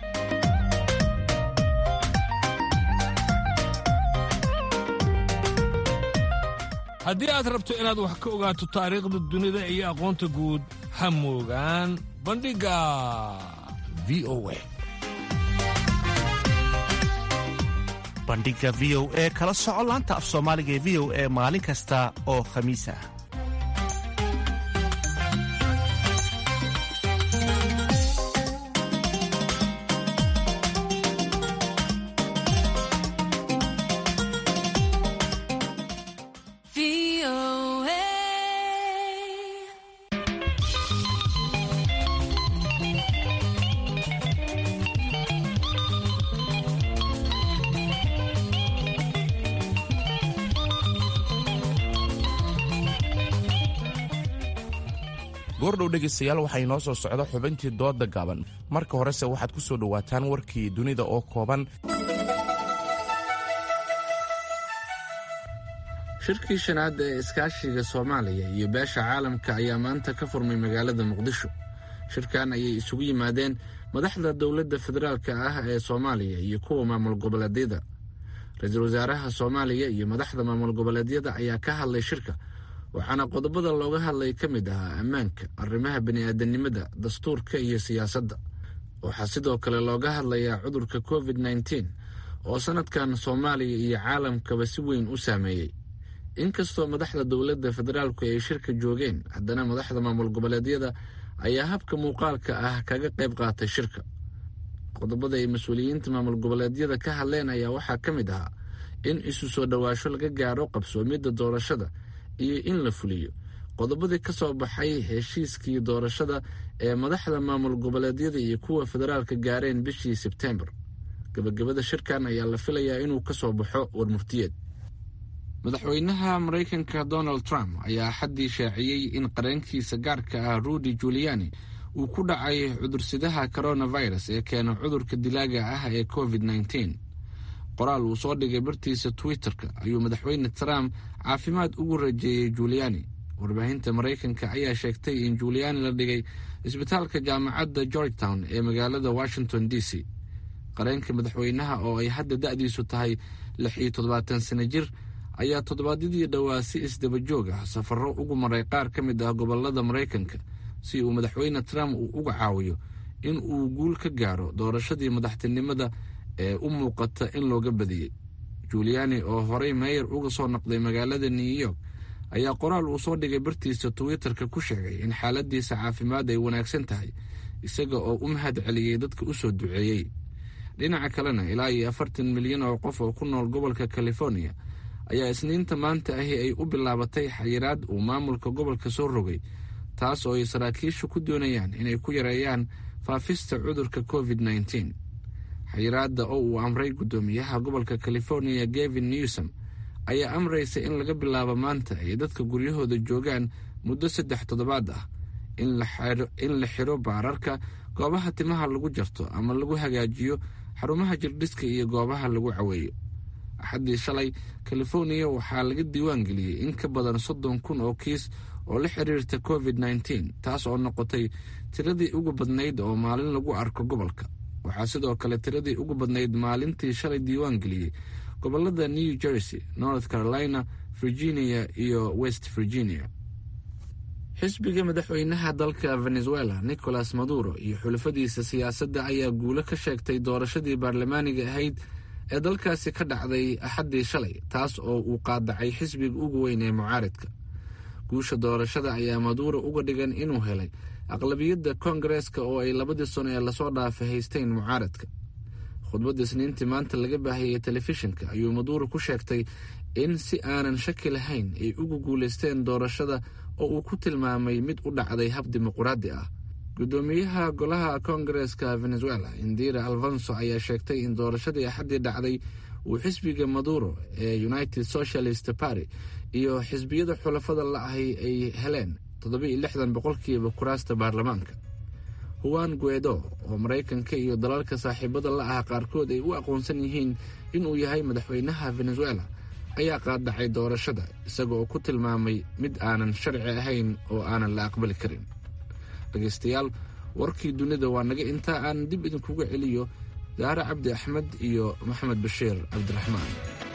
haddii aad rabto inaad wax ka ogaato taariikhda dunida iyo aqoonta guud ha moogaan bandhigga v o a bandhiga v o e kala soco laanta af soomaaliga ee v o e maalin kasta oo khamiis ah goordhow dhegaystayaal waxaa inoo soo socda xubintii dooda gaaban marka horese waxaad ku soo dhowaataan warkii dunida oo kooban shirkii shanaad ee iskaashiga soomaaliya iyo beesha caalamka ayaa maanta ka furmay magaalada muqdisho shirkan ayay isugu yimaadeen madaxda dowladda federaalka ah ee soomaaliya iyo kuwa maamul goboleedyada ra-iisul wasaaraha soomaaliya iyo madaxda maamul goboleedyada ayaa ka hadlay shirka waxaana qodobada looga hadlay ka mid ahaa ammaanka arrimaha bini'aadanimada dastuurka iyo siyaasadda waxaa sidoo kale looga hadlayaa cudurka covid nneteen oo sanadkan soomaaliya iyo caalamkaba si weyn u saameeyey inkastoo madaxda dowladda federaalku ay shirka joogeen haddana madaxda maamul goboleedyada ayaa habka muuqaalka ah kaga qayb qaatay shirka qodobada ay mas-uuliyiinta maamul goboleedyada ka hadleen ayaa waxaa ka mid ahaa in isu soo dhowaasho laga gaaro qabsoomidda doorashada iyo in la fuliyo qodobadii ka soo baxay heshiiskii doorashada ee madaxda maamul goboleedyada iyo kuwa federaalka gaareen bishii sebtembar gabagabada shirkan ayaa la filayaa inuu ka soo baxo warmurtiyeed madaxweynaha maraykanka donald trump ayaa xaddii shaaciyey in qareenkiisa gaarka ah rudy juliani uu ku dhacay cudursidaha coronavirus ee keena cudurka dilaaga ah ee covid nneteen qoraal uu soo dhigay bartiisa twitter-ka ayuu madaxweyne trump caafimaad ugu rajeeyey juliani warbaahinta maraykanka ayaa sheegtay in juliani la dhigay isbitaalka jaamacadda georgetown ee magaalada washington d c qareenka madaxweynaha oo ay hadda da-diisu tahay lix iyo toddobaatan sano jir ayaa toddobaadyadii dhowaa si isdaba joog ah safarro ugu maray qaar ka mid ah gobolada maraykanka si uu madaxweyne trump uu uga caawiyo in uu guul ka gaaro doorashadii madaxtinimada ee u muuqata in looga badiyey juliani oo horey meeyar uga soo noqday magaalada new york ayaa qoraal uu soo dhigay bartiisa twitter-ka ku sheegay in xaaladiisa caafimaad ay wanaagsan tahay isaga oo u mahad celiyey dadka u soo duceeyey dhinaca kalena ilaa iyo afartan milyan oo qof oo ku nool gobolka california ayaa isniinta maanta ahi ay u bilaabatay xayiraad uu maamulka gobolka soo rogay taas oo ay saraakiishu ku doonayaan inay ku yareeyaan faafista cudurka covid nneteen xayiraadda oo uu amray guddoomiyaha gobolka california gavin newsom ayaa amraysa in laga bilaabo maanta ay dadka guryahooda joogaan muddo saddex toddobaad ah in la xiro baararka goobaha timaha lagu jarto ama lagu hagaajiyo xarumaha jirdhiska iyo goobaha lagu caweeyo axaddii shalay californiya waxaa laga diiwaan geliyey in ka badan soddon kun oo kiis oo la xiriirta covid nneteen taas oo noqotay tiradii ugu badnayd oo maalin lagu arko gobolka waxaa sidoo kale tiradii ugu badnayd maalintii shalay diiwaan geliyey gobolada new jersey north carolina virginia iyo west virginia xisbiga madaxweynaha dalka venezuela nicolas maduro iyo xulafadiisa siyaasadda ayaa guulo ka sheegtay doorashadii baarlamaaniga ahayd ee dalkaasi ka dhacday axaddii shalay taas oo uu qaadacay xisbiga ugu weyn ee mucaaridka guusha doorashada ayaa maduuro uga dhigan inuu helay aqlabiyadda koongareeska oo ay labadii sano ee lasoo dhaafay haysteen mucaaradka khudbadda isniintii maanta laga baahiyey telefishinka ayuu maduuro ku sheegtay in si aanan shaki lahayn ay ugu guulaysteen doorashada oo uu ku tilmaamay mid u dhacday hab dimuquraadi ah guddoomiyaha golaha koongareeska venezuela indira alfonso ayaa sheegtay in doorashadii axaddii dhacday uu xisbiga maduro ee united socialist party iyo xisbiyada xulafada la-ahay ay heleen toddobiiyo lixdan boqolkiiba kuraasta baarlamaanka huwan guedo oo maraykanka iyo dalalka saaxiibada la ah qaarkood ay u aqoonsan yihiin inuu yahay madaxweynaha venezuela ayaa qaadacay doorashada isaga oo ku tilmaamay mid aanan sharci ahayn oo aanan la aqbali karin dhegaystayaal warkii dunida waa naga intaa aan dib idinkuga celiyo daare cabdi axmed iyo maxamed bashiir cabdiraxmaan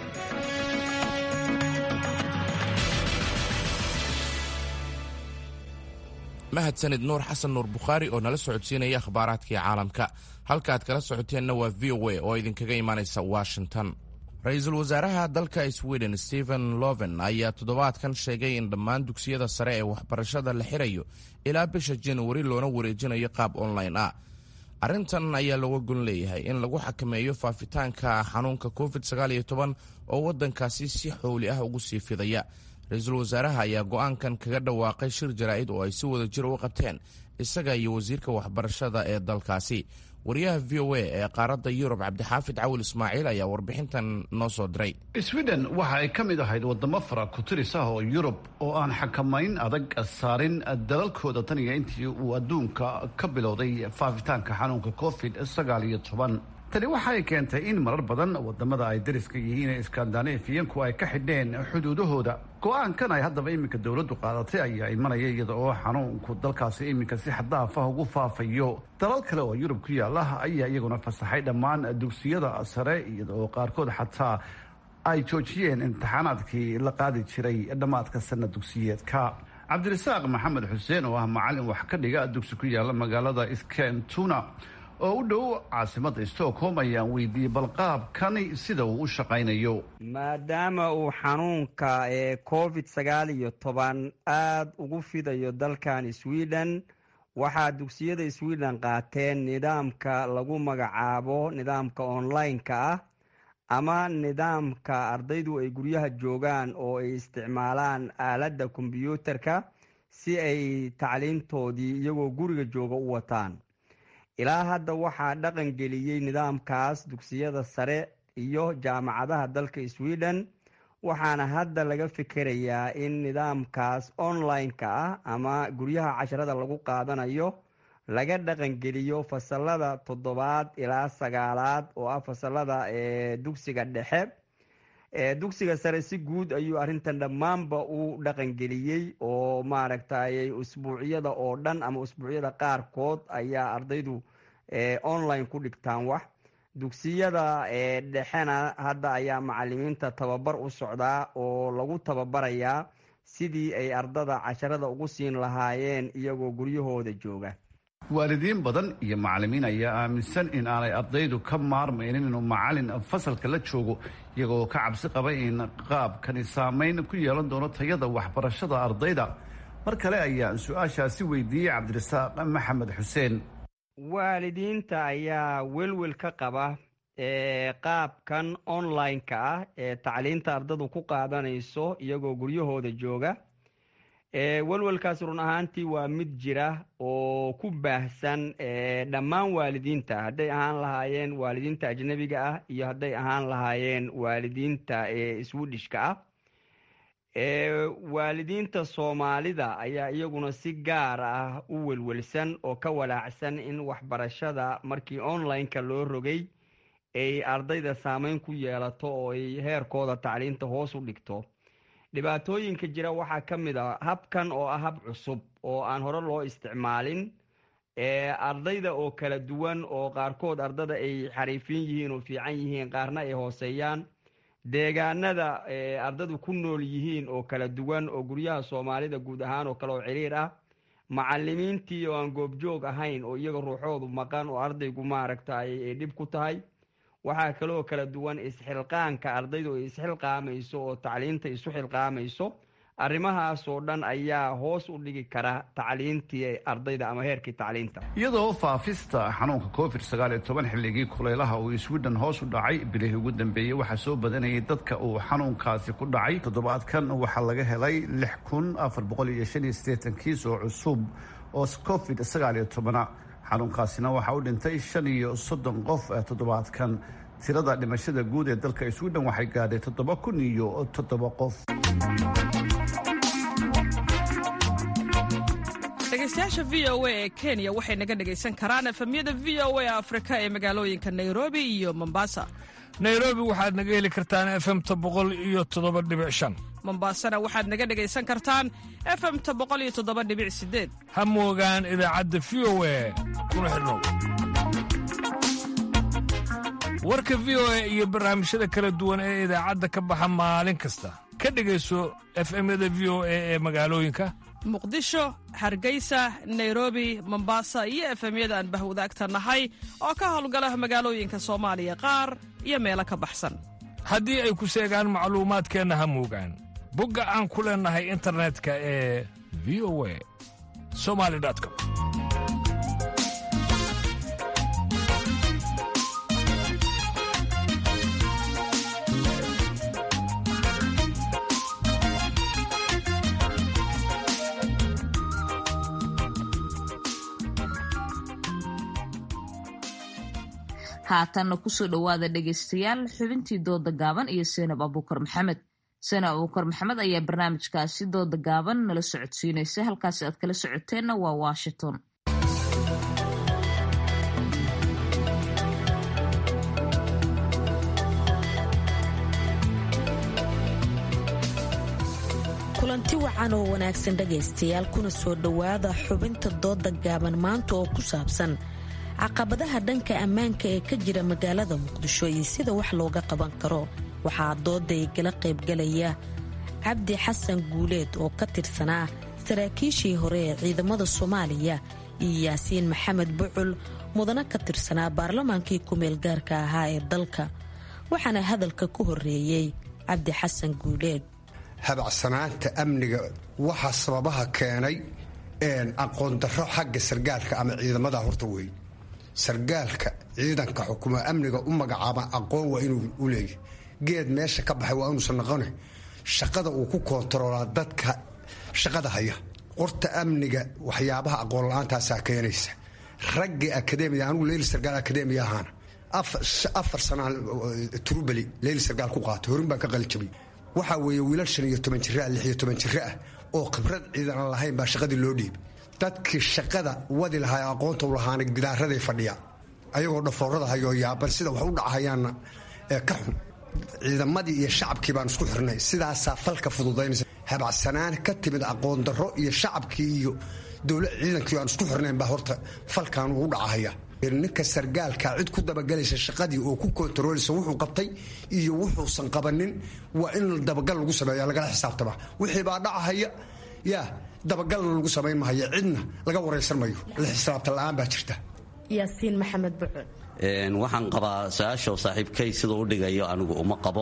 mahadsanid nuur xasan nuur bukhaari oo nala socodsiinaya akhbaaraadkii caalamka halkaaad kala socoteenna waa v o a oo idinkaga imaanaysa washington ra-iisul wasaaraha dalka sweden stephen loven ayaa toddobaadkan sheegay in dhammaan dugsiyada sare ee waxbarashada la xirayo ilaa bisha januari loona wareejinayo qaab online ah arrintan ayaa looga gon leeyahay in lagu xakameeyo faafitaanka xanuunka covid oo waddankaasi si xowli ah ugu sii fidaya ra-iisul wasaaraha ayaa go-aankan kaga dhawaaqay shir jaraa'id oo ay si wada jir u qabteen isaga iyo wasiirka waxbarashada ee dalkaasi wariyaha v o a ee qaaradda yurub cabdixaafid cawil ismaaciil ayaa warbixintan noo soo diray sweden waxa ay ka mid ahayd wadamo fara ku-tiris ah oo yurub oo aan xakamayn adag saarin dalalkooda tan iyo intii uu adduunka ka bilowday faafitaanka xanuunka covid sagaal iyo toban tani waxay keentay in marar badan wadamada ay dariska yihiin ee skandinafiyanku ay ka xidheen xuduudahooda go-aankan ay haddaba iminka dowladdu qaadatay ayaa imanaya iyada oo xanuunku dalkaasi iminka si xadaaf ah ugu faafayo dalal kale oo yurub ku yaala ayaa iyaguna fasaxay dhammaan dugsiyada sare iyada oo qaarkood xataa ay joojiyeen imtixaanaadkii la qaadi jiray dhammaadka sana dugsiyeedka cabdirasaaq maxamed xuseen oo ah macalin wax ka dhiga dugsi ku yaala magaalada skentuna oo u dhow caasimada stockholm ayaan weydiiyey balqaabkani sida uu u shaqaynayo maadaama uu xanuunka ee covid sagaal iyo toban aada ugu fidayo dalkan sweden waxaa dugsiyada sweden qaateen nidaamka lagu magacaabo nidaamka online-ka ah ama nidaamka ardaydu ay guryaha joogaan oo ay isticmaalaan aaladda kombyuutarka si ay tacliintoodii iyagoo guriga jooga u wataan ilaa hadda waxaa dhaqan geliyey nidaamkaas dugsiyada sare iyo jaamacadaha dalka sweden waxaana hadda laga fikerayaa in nidaamkaas online-ka ah ama guryaha casharada lagu qaadanayo laga dhaqangeliyo fasalada toddobaad ilaa sagaalaad oo ah fasalada dugsiga dhexe dugsiga sare si guud ayuu arrintan dhammaanba u dhaqangeliyey oo maaragtay usbuucyada oo dhan ama usbuucyada qaarkood ayaa ardaydu online ku dhigtaan wax dugsiyada dhexena hadda ayaa macalimiinta tababar u socdaa oo lagu tababarayaa sidii ay ardada casharada ugu siin lahaayeen iyagoo guryahooda jooga waalidiin badan iyo macalimiin ayaa aaminsan in aanay ardaydu ka maarmaynin inuu macalin fasalka la joogo iyagoo ka cabsi qaba in qaabkani saameyn ku yeelan doono tayada waxbarashada ardayda mar kale ayaan su-aashaasi weydiiyey cabdirasaaq maxamed xuseen waalidiinta ayaa welwel ka qaba qaabkan online-ka ah ee tacliinta ardadu ku qaadanayso iyagoo guryahooda jooga welwelkaas run ahaantii waa mid jira oo ku baahsan dhammaan waalidiinta hadday ahaan lahaayeen waalidiinta ajnabiga ah iyo hadday ahaan lahaayeen waalidiinta swedishka ah waalidiinta soomaalida ayaa iyaguna si gaar ah u welwelsan oo ka walaacsan in waxbarashada markii online-ka loo rogay ay ardayda saameyn ku yeelato oo ay heerkooda tacliinta hoos u dhigto dhibaatooyinka jira waxaa ka mid a habkan oo ah hab cusub oo aan hore loo isticmaalin ardayda oo kala duwan oo qaarkood ardada ay xariifin yihiin oo fiican yihiin qaarna ay hooseeyaan deegaanada ardadu ku nool yihiin oo kala duwan oo guryaha soomaalida guud ahaan oo kale oo ciriir ah macalimiintii oo aan goobjoog ahayn oo iyaga ruuxoodu maqan oo ardaygu maaragta ay dhib ku tahay waxaa kaloo kala duwan isxilqaanka ardaydu ay isxilqaamayso oo tacliinta isu xilqaamayso arrimahaas oo dhan ayaa hoos u dhigi kara tacliintii ardayda ama heerkii tacliinta iyadoo faafista xanuunka covid sagaal iyo toban xilligii kulaylaha uu sweden hoos u dhacay bilihii ugu dambeeyey waxaa soo badanayay dadka uu xanuunkaasi ku dhacay toddobaadkan waxaa laga helay lix kun afar boqol iyo shan iyo siddeetan kiis oo cusub oo covid sagaal iyo tobana xanuunkaasina waxaa u dhintay shan iyo soddon qof toddobaadkan tirada dhimashada guud ee dalka sweden waxay gaadhay toddoba kun iyo toddoba qof dhegeystayaasha v o a ee kenya waxay naga dhegaysan karaan efemyada v o a afrika ee magaalooyinka nairobi iyo mombasa nairobi waxaad naga heli kartaan efemta boqol iyo toddoba dhibic shan mombasana waxaad naga dhegaysan kartaan efemta boqol iyo toddoba dhibic sideed ha moogaan idaacadda v o a kuna xidhnow warka v o a iyo barnaamijyada kala duwan ee idaacadda ka baxa maalin kasta ka dhegayso efemyada v o a ee magaalooyinka muqdisho hargeysa nairobi mombasa iyo efemyada aan bahwadaagta nahay oo ka howlgala magaalooyinka soomaaliya qaar iyo meelo ka baxsan haddii ay ku seegaan macluumaadkeenna ha moogaan bogga aan ku leennahay internetka ee v o a somali com haatanna kusoo dhowaada dhegaystayaal xubintii dooda gaaban iyo seenab abuukar maxamed seenab abuukar maxamed ayaa barnaamijkaasi dooda gaaban nala socodsiinaysa halkaasi aad kala socoteenna waa washington kulanti wacan oo wanaagsan dhegaystayaal kuna soo dhowaada xubinta dooda gaaban maanta oo ku saabsan caqabadaha dhanka ammaanka ee ka jira magaalada muqdisho iyo sida wax looga qaban karo waxaa dooday gala qaybgalaya cabdi xasan guuleed oo ka tirsanaa saraakiishii hore ee ciidamada soomaaliya iyo yaasiin maxamed bucul mudana ka tirsanaa baarlamaankii ku-meel gaarka ahaa ee dalka waxaana hadalka ku horeeyey cabdi xasan guuleed habacsanaanta amniga waxaa sababaha keenay aqoondaro xagga sargaalka ama ciidamada horta wey sargaalka ciidanka xukuma amniga u magacaaba aqoon waa inuu u leeyahy geed meesha ka baxay waa inuusan noqone shaqada uu ku koontaroolaa dadka shaqada haya qorta amniga waxyaabaha aqoon la-aantaasaa keenaysa raggii akademiya anugu leyli sargaal akademiya ahaana afar sanaa turubeli leyli sargaal ku qaatay horin baan ka qalijabay waxaa weeye wiilal shan iyo toban jira lix iyo toban jira ah oo khibrad ciidan aan lahayn baa shaqadii loo dhiibay dadkii shaqada wadi lahaa aqoonta u lahaana gidaaraday fadhiya ayagoo dhafoorada hayoo yaaban sida wax u dhacahayaanna ka xun ciidamadii iyo shacabkii baan isku xirnay sidaasaa falka fududaynaysa habacsanaan ka timid aqoon darro iyo shacabkii iyo dowla ciidankii aan isku xirnayn baa horta falkan ugu dhacahaya ninka sargaalka cid ku dabagelaysa shaqadii oo ku kontarooleysa wuxuu qabtay iyo wuxuusan qabanin waa in dabagal lagu sameeya lagala xisaabtama wixii baa dhacahaya yaa dabagalna lagu samayn mahayo cidna laga waraysan mayo la xisaabta la-aan baa jirta yaasiin maxamed bucul waxaan qabaa su-aasha saaxiibkay siduu u dhigayo anigu uma qabo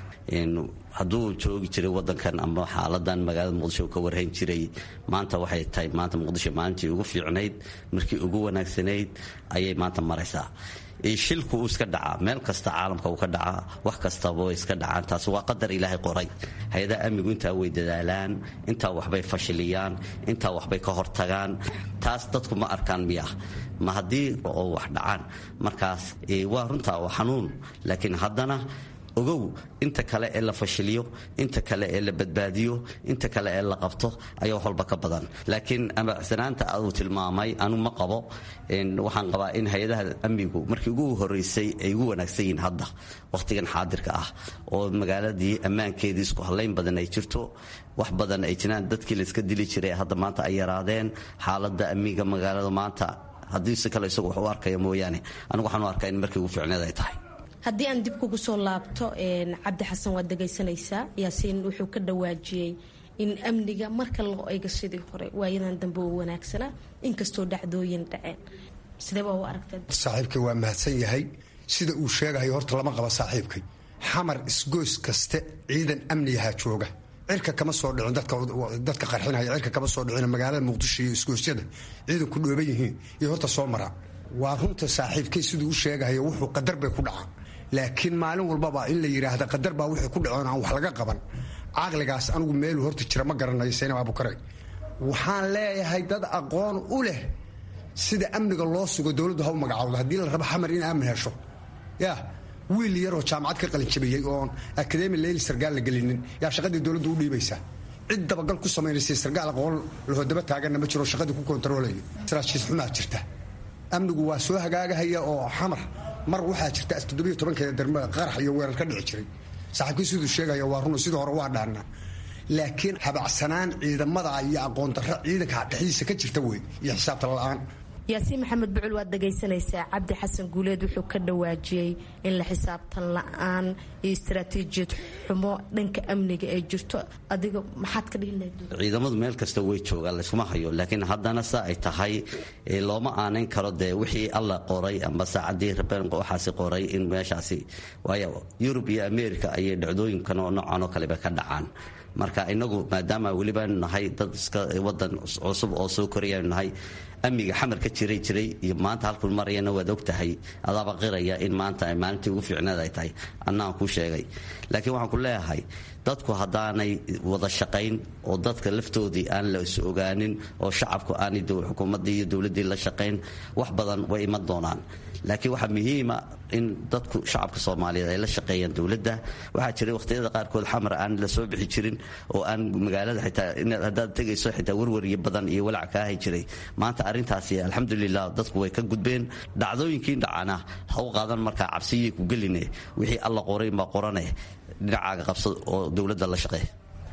hadduu joogi jiray wadankan ama xaaladan magaalada muqdisho ka warhayn jiray maanta waxay tahay maanta muqdisho maalintii ugu fiicnayd markii ugu wanaagsanayd ayay maanta maraysaa shilku uu iska dhacaa meel kasta caalamka uu ka dhacaa wax kastaba way iska dhacaan taas waa qadar ilaahay qoray hay-adaha amnigu intaa way dadaalaan intaa waxbay fashiliyaan intaa waxbay ka hortagaan taas dadku ma arkaan miya ma haddii oo wax dhacaan markaas waa runtaa waa xanuun laakiin haddana ogow inta kale ee la fashiliyo inta kale ee la badbaadiyo inta kale ee la qabto ayaa wax walba ka badan laakiin amacsanaanta aduu tilmaamay anu ma qabo waxaan qabaa in hay-adaha amnigu markii ugu horeysay ay ugu wanaagsan yihiin hadda wakhtigan xaadirka ah oo magaaladii ammaankeedii isku hallayn badan ay jirto wax badan ay jiraan dadkii layska dili jiray hadda maanta ay yaraadeen xaaladda amniga magaalada maanta haddii si kale isagu wax u arkaya mooyaane anigu waxaan u arkaa in markii ugu fiicneed ay tahay haddii aan dib kugu soo laabto cabdi xasan waad dhegaysanaysaa yaasiin wuxuu ka dhawaajiyey in amniga marka loo eego sidii hore waayadan dambe uu wanaagsanaa inkastoo dhacdooyin dhaceen sideebaa u aragtaa saaxiibkay waa mahadsan yahay sida uu sheegahayo horta lama qaba saaxiibkay xamar isgoys kaste ciidan amnigahaa jooga cirka kama soo dhicin dadka qarxinaya cirka kama soo dhicin magaalada muqdisho iyo isgoosyada ciidanku dhooban yihiin iyo horta soo maraa waa runta saaxiibkay siduu u sheegahayo wuxuu qadar bay ku dhacaan laakiin maalin walbaba in la yidhaahda qadar baa wixii ku dhacoon aan wax laga qaban caqligaas anigu meeluu horta jira ma garanayo saynab abukare waxaan leeyahay dad aqoon u leh sida amniga loo sugo dowladdu ha u magacawdo haddii la rabo xamar in aamin hesho yaa wiil yaroo jaamacad ka qalinjabiyey oon akademi leyli sargaal la gelinin yaa shaqadii dowladdu u dhiibaysaa cid dabagal ku samaynaysa sargaal aqoon lahodaba taaganna ma jiro shaqadii ku kontaroolayo saraajiis xumaa jirta amnigu waa soo hagaagahaya oo xamar mar waxaa jirta toddobiyo tobankeeda darmada qarax iyo weerar ka dhici jiray saaxiibkii siduu sheegaya waa run sidii hore waa dhaannaa laakiin habacsanaan ciidamada iyo aqoon darro ciidanka dhexdiisa ka jirta wey iyo xisaabta la-aan yaasiin maxamed bucul waad dhagaysanaysaa cabdi xasan guuleed wuxuu ka dhawaajiyey in la xisaabtan la-aan iyo istaraatiijiyad xumo dhanka amniga ay jirto adiga maxaad ka dhihi lahayd ciidamadu meel kasta way joogaan layskuma hayo laakiin haddana sa ay tahay looma aanayn karo dee wixii alla qoray amba saacadii rabeen waxaasi qoray in meeshaasi waayo yurub iyo america ayay dhacdooyinkan oo noocan oo kaleba ka dhacaan marka inagu maadaama welibaanu nahay dad iska wadan cusub oo soo korayanu nahay amniga xamar ka jiray jiray iyo maanta halkun marayana waad og tahay adaaba qiraya in maanta ay maalintii ugu fiicneed ay tahay annaan kuu sheegay laakiin waxaan ku leeyahay dadku haddaanay wada shaqayn oo dadka laftoodii aan la is ogaanin oo shacabku aanay xukuumaddii iyo dowladdii la shaqayn wax badan way iman doonaan laakiin waxaa muhiima in dadku shacabka soomaaliyeed ay la shaqeeyaan dowladda waxaa jiray wakhtiyada qaarkood xamar aan la soo bixi jirin oo aan magaalada xitaa haddaad tegayso xitaa warwariyo badan iyo walac ka ahi jiray maanta arrintaasi alxamdulilah dadku way ka gudbeen dhacdooyinkii dhacana ha u qaadan markaa cabsiyay ku geline wixii alla qoray ma qorane dhinacaaga qabsad oo dowladda la shaqeey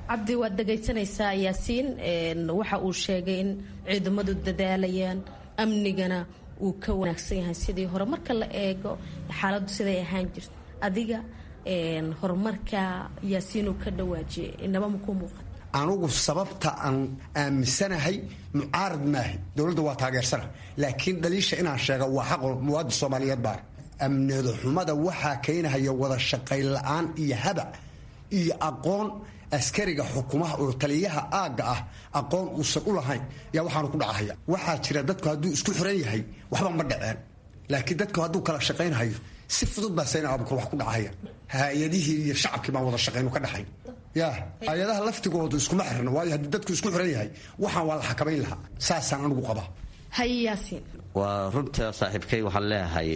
cabdi waad dhegaysanaysaa yaasiin waxa uu sheegay in ciidamadu dadaalayaan amnigana uu ka wanaagsan yahay sidii hore marka la eego xaaladdu siday ahaan jirta adiga horumarka yaasiinuu ka dhawaajiyay inaba makuu muuqata anugu sababta aan aaminsanahay mucaarad maaha dowladda waa taageersana laakiin dhaliisha inaan sheega waa xaqo muwaadin soomaaliyeed baa amnida xumada waxaa keenahaya wada shaqayn la-aan iyo habac iyo aqoon askariga xukumaha oo taliyaha aagga ah aqoon uusan u lahayn yaa waxaanu ku dhacahaya waxaa jira dadku hadduu isku xiran yahay waxba ma dhaceen laakiin dadku hadduu kala shaqaynhayo si fudud baa sayna abukur wax ku dhacaya hay-adihii iyo shacabkii baan wada shaqaynu ka dhaxayn ya hay-adaha laftigoodu iskuma xirna waayo haddii dadku isku xiran yahay waxaan waa la xakamayn lahaa saasaan anigu qaba haye yaasiin waa runta saaxiibkay waxaan leeyahay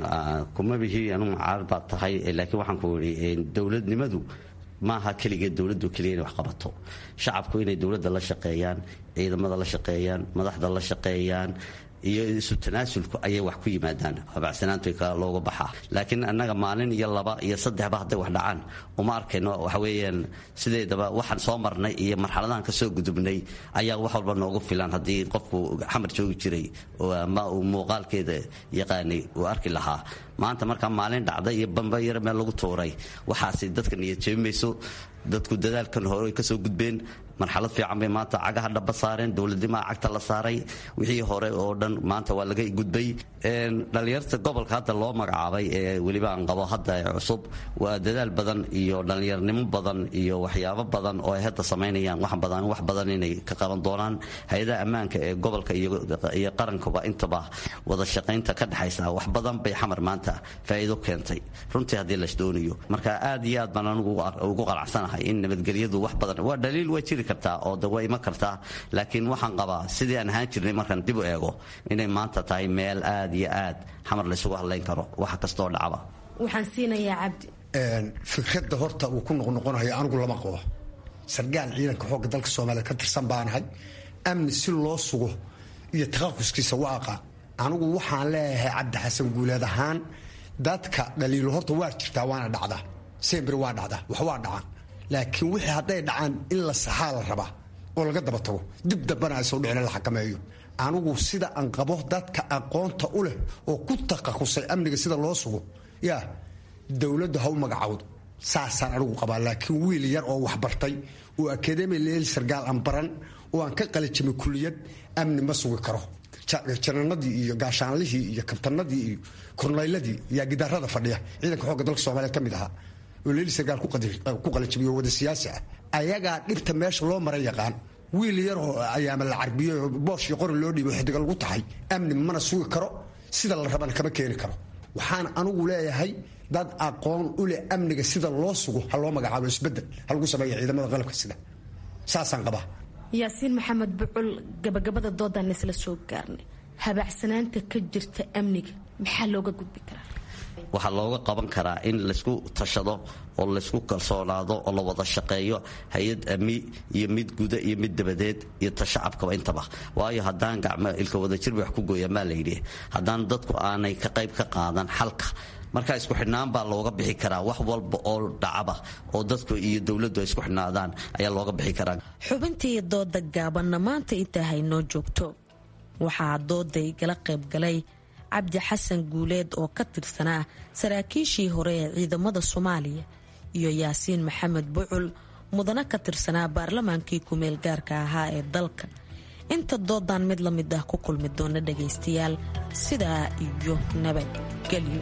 kuma bihi anu mucaarad baad tahay laakiin waxaan ku idhi dowladnimadu maaha keligeed dowladdu keliya inay wax qabato shacabku inay dowladda la shaqeeyaan ciidamada la shaqeeyaan madaxda la shaqeeyaan iyo isu tanaasulku ayay wax ku yimaadaan habacsanaantu looga baxaa laakiin annaga maalin iyo laba iyo saddexba hadday wax dhacaan uma arkayno waxa weeyaan sideedaba waxaan soo marnay iyo marxaladahan ka soo gudubnay ayaa wax walba noogu filan haddii qofku xamar joogi jiray ama uu muuqaalkeeda yaqaanay uu arki lahaa maanta markaa maalin dhacday iyo bamba yar meel lagu tuuray waxaasi dadka niyad jeebimayso dadku dadaalkan hore kasoo gudbeen marxalad fiican bay maanta cagaha dhaba saareen dowladnimaa cagta la saaray wixii hore oo dhan maanta waa laga gudbay dhallinyarta gobolka hadda loo magacaabay ee weliba aan qabo hadda cusub waa dadaal badan iyo dhallinyarnimo badan iyo waxyaabo badan oo ay hadda samaynayaan wax badan wax badan inay ka qaban doonaan hay-adaha ammaanka ee gobolka iyo qarankuba intaba wada shaqaynta ka dhexaysa wax badan bay xamar maanta faa'iido keentay runtii haddii las doonayo marka aad iyo aad baan anigu ugu qanacsanahay in nabadgelyadu wax badan waa dhaliil waa jiri kartaa oo de waa iman kartaa laakiin waxaan qabaa sidii aan ahaan jirnay markaan dib u eego inay maanta tahay meel aad iyo aad xamar laysugu hadlayn karo wax kastoo dhacba waxaan siinayaa cabdi fikradda horta uu ku noqnoqonayo anigu lama qabo sargaal ciidanka xoogga dalka soomaaliya ka tirsan baanahay amni si loo sugo iyo taqaquskiisa waa aqaan anigu waxaan leeyahay cabdi xasan guuleed ahaan dadka dhaliilo horta waa jirtaa waana dhacdaa sembri waa dhacdaa wax waa dhacaan laakiin wixii hadday dhacaan in la saxaa la rabaa oo laga daba tago dib dambana aysoo dhicin la xakameeyo anigu sida aan qabo dadka aqoonta u leh oo ku taqakusay amniga sida loo sugo yaa dowladdu ha u magacawdo saasaan anigu qabaa laakiin wiil yar oo waxbartay oo akademi leel sargaal aan baran oo aan ka qalijimay kuliyad amni ma sugi karo jananadii iyo gaashaanlihii iyo kabtanadii iyo kornayladii yaa gidaarada fadhiya ciidanka xoogga dalka soomaaliyeed ka mid ahaa oo leeli sargaal ku qalijimiyo wada siyaasi ah ayagaa dhibta meesha loo maran yaqaan wiil yaroo ayaama la carbiyo boosh iyo qori loo dhiibo xidiga lagu tahay amni mana sugi karo sida la rabana kama keeni karo waxaan anigu leeyahay dad aqoon u leh amniga sida loo sugo ha loo magacaabo isbedel ha lagu sameeya ciidamada qalabka sida saasaan qabaa yaasiin maxamed bucul gabagabada doodaan isla soo gaarnay habaacsanaanta ka jirta amniga maxaa looga gudbi karaa waxaa looga qaban karaa in laysku tashado oo laysku kalsoonaado oo la wada shaqeeyo hay-ad ami iyo mid guda iyo mid dabadeed iyo ta shacabkaba intaba waayo haddaan gacmo ilka wadajirba wax ku gooya maa layidhi haddaan dadku aanay ka qayb ka qaadan xalka markaa isku xidhnaan baa looga bixi karaa wax walba oo dhacaba oo dadku iyo dowladdu ay isku xidhnaadaan ayaa looga bixi karaa xubintii dooda gaabanna maanta intaa haynoo joogto waxaa dooday gala qaybgalay cabdi xasan guuleed oo ka tirsanaa saraakiishii hore ee ciidamada soomaaliya iyo yaasiin maxamed bucul mudana ka tirsanaa baarlamaankii kumeel gaarka ahaa ee dalka inta doodan mid la mid ah ku kulmi doona dhagaystayaal sidaa iyo nabadgelyo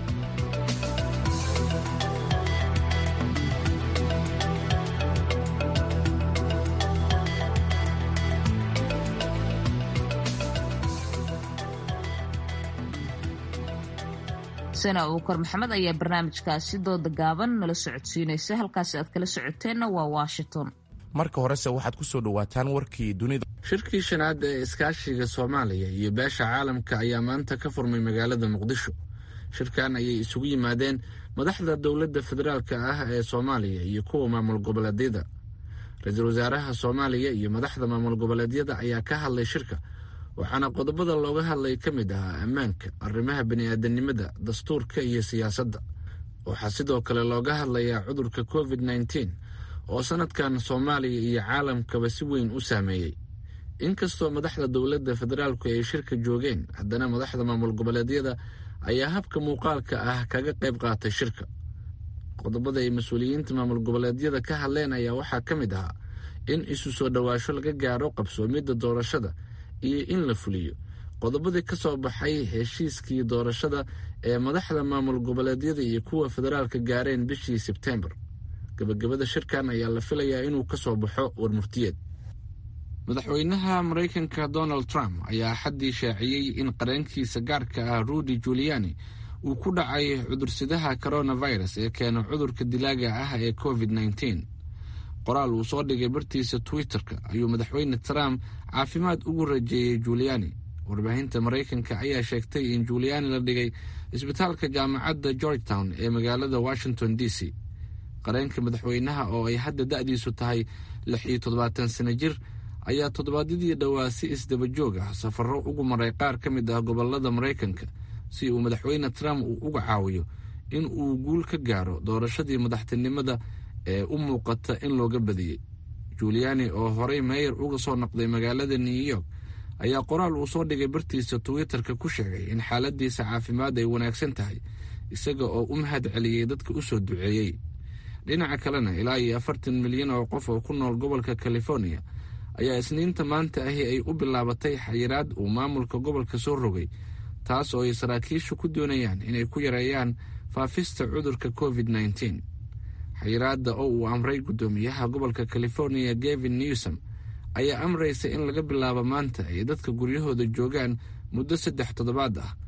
sana uukar maxamed ayaa barnaamijkaasi dooda gaaban nala socodsiinaysa halkaasi aad kala socoteenna waa washington marka horese waxaad ku soo dhowaataan warkii dunida shirkii shanaad ee iskaashiga soomaaliya iyo beesha caalamka ayaa maanta ka furmay magaalada muqdisho shirkan ayay isugu yimaadeen madaxda dowladda federaalka ah ee soomaaliya iyo kuwa maamul goboleedyada ra-iisul wasaaraha soomaaliya iyo madaxda maamul goboleedyada ayaa ka hadlay shirka waxaana qodobada looga hadlay ka mid ahaa ammaanka arrimaha bani'aadanimada dastuurka iyo siyaasadda waxaa sidoo kale looga hadlayaa cudurka covid nneteen oo sanadkan soomaaliya iyo caalamkaba si weyn u saameeyey inkastoo madaxda dowladda federaalku ay shirka joogeen haddana madaxda maamul goboleedyada ayaa habka muuqaalka ah kaga qayb qaatay shirka qodobada ay mas-uuliyiinta maamul goboleedyada ka hadleen ayaa waxaa ka mid ahaa in isu soo dhowaasho laga gaaro qabsoomidda doorashada iyo in la fuliyo qodobadii ka soo baxay heshiiskii doorashada ee madaxda maamul goboleedyada iyo kuwa federaalka gaareen bishii sebtembar gabagabada shirkan ayaa la filayaa inuu ka soo baxo warmurtiyeed madaxweynaha maraykanka donald trump ayaa xaddii shaaciyey in qareenkiisa gaarka ah rudy juliani uu ku dhacay cudursidaha coronavirus ee keena cudurka dilaaga ah ee covid nneteen qoraal uu soo dhigay bartiisa twitter-ka ayuu madaxweyne trump caafimaad ugu rajeeyey juliani warbaahinta maraykanka ayaa sheegtay in juliani la dhigay isbitaalka jaamacadda georgetown ee magaalada washington d c qareenka madaxweynaha oo ay hadda da-diisu tahay lix iyo toddobaatan sano jir ayaa toddobaadyadii dhowaa si isdaba joog ah safarro ugu maray qaar ka mid ah gobolada maraykanka si uu madaxweyne trump uu uga caawiyo in uu guul ka gaaro doorashadii madaxtinimada ee u muuqata in looga badiyey juliani oo horey meeyar uga soo noqday magaalada new york ayaa qoraal uu soo dhigay bartiisa twitter-ka ku sheegay in xaaladiisa caafimaad ay wanaagsan tahay isaga oo u mahad celiyey dadka u soo duceeyey dhinaca kalena ilaa iyo afartan milyan oo qof oo ku nool gobolka california ayaa isniinta maanta ahi ay u bilaabatay xayiraad uu maamulka gobolka soo rogay taas oo ay saraakiishu ku doonayaan inay ku yareeyaan faafista cudurka covid nneteen xayiraadda oo uu amray guddoomiyaha gobolka california gavin newsom ayaa amraysa in laga bilaabo maanta ay dadka guryahooda joogaan muddo saddex toddobaad ah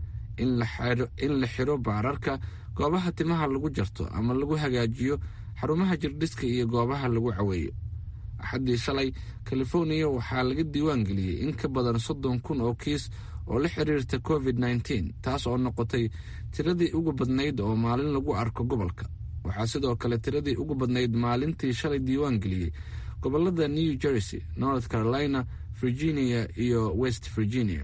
in la xiro baararka goobaha timaha lagu jarto ama lagu hagaajiyo xarumaha jirdhiska iyo goobaha lagu caweeyo axaddii shalay californiya waxaa laga diiwaan geliyey in ka badan soddon kun oo kiis oo la xiriirta covid nneteen taas oo noqotay tiradii ugu badnayd oo maalin lagu arko gobolka waxaa sidoo kale tiradii ugu badnayd maalintii shalay diiwaan geliyey gobolada new jersey north carolina virginia iyo west virginia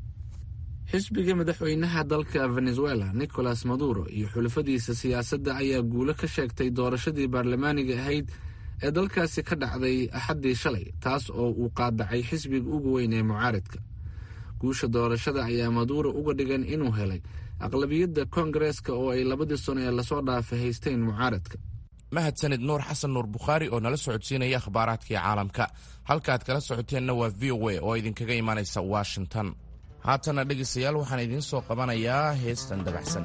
xisbiga madaxweynaha dalka venezuela nicolas maduro iyo xulafadiisa siyaasadda ayaa guulo ka sheegtay doorashadii baarlamaaniga ahayd ee dalkaasi ka dhacday axaddii shalay taas oo uu qaadacay xisbiga ugu weyn ee mucaaridka guusha doorashada ayaa maduuro uga dhigan inuu helay aqlabiyadda koongareeska oo ay labadii sano ee lasoo dhaafay haysteen mucaaradka mahadsanid nuur xasan nuur bukhaari oo nala socodsiinaya akhbaaraadkii caalamka halkaaad kala socoteenna waa v o a oo idinkaga imanaysa washington haatana dhegaystayaal waxaan idiin soo qabanayaa heestan dabacsan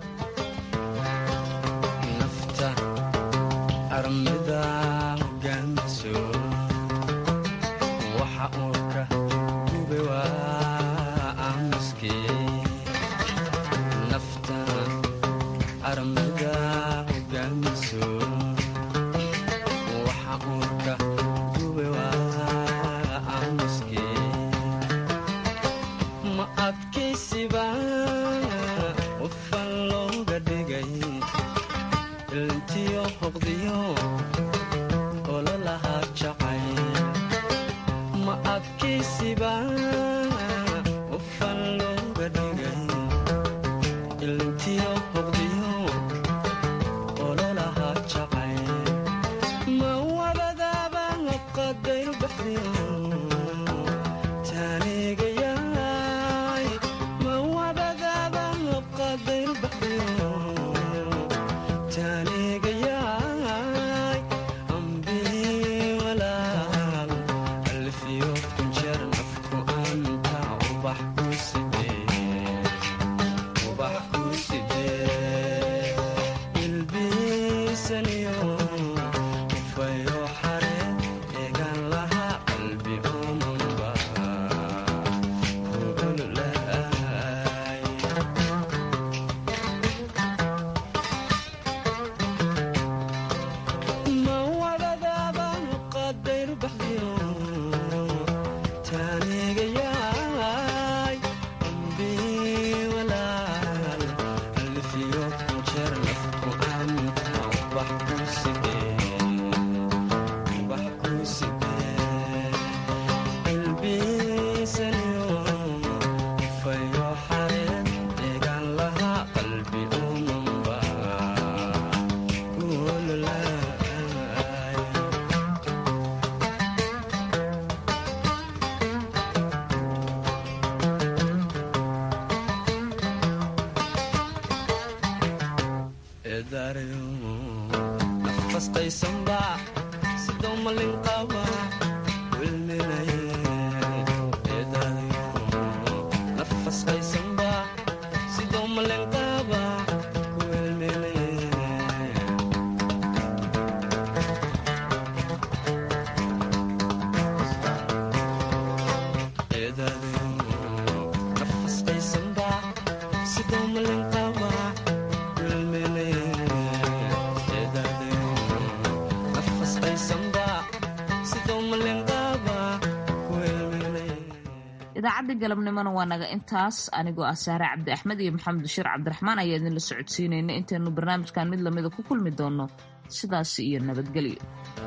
idaacadda galabnimona waa naga intaas anigoo ah saare cabdi axmed iyo maxamed bashiir cabdiraxmaan ayaa idinla socodsiinayna intaynu barnaamijkan mid lamida ku kulmi doonno sidaas iyo nabadgelyo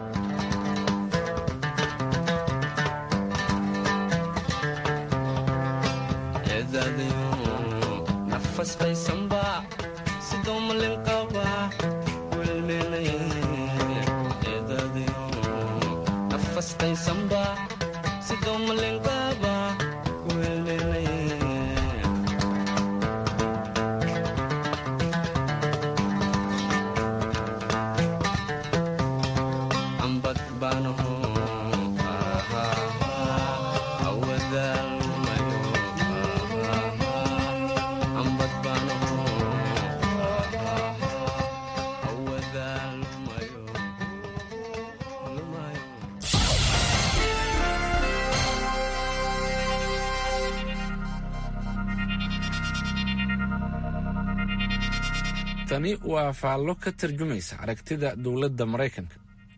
tani waa faallo ka tarjumaysa aragtida dowladda maraykanka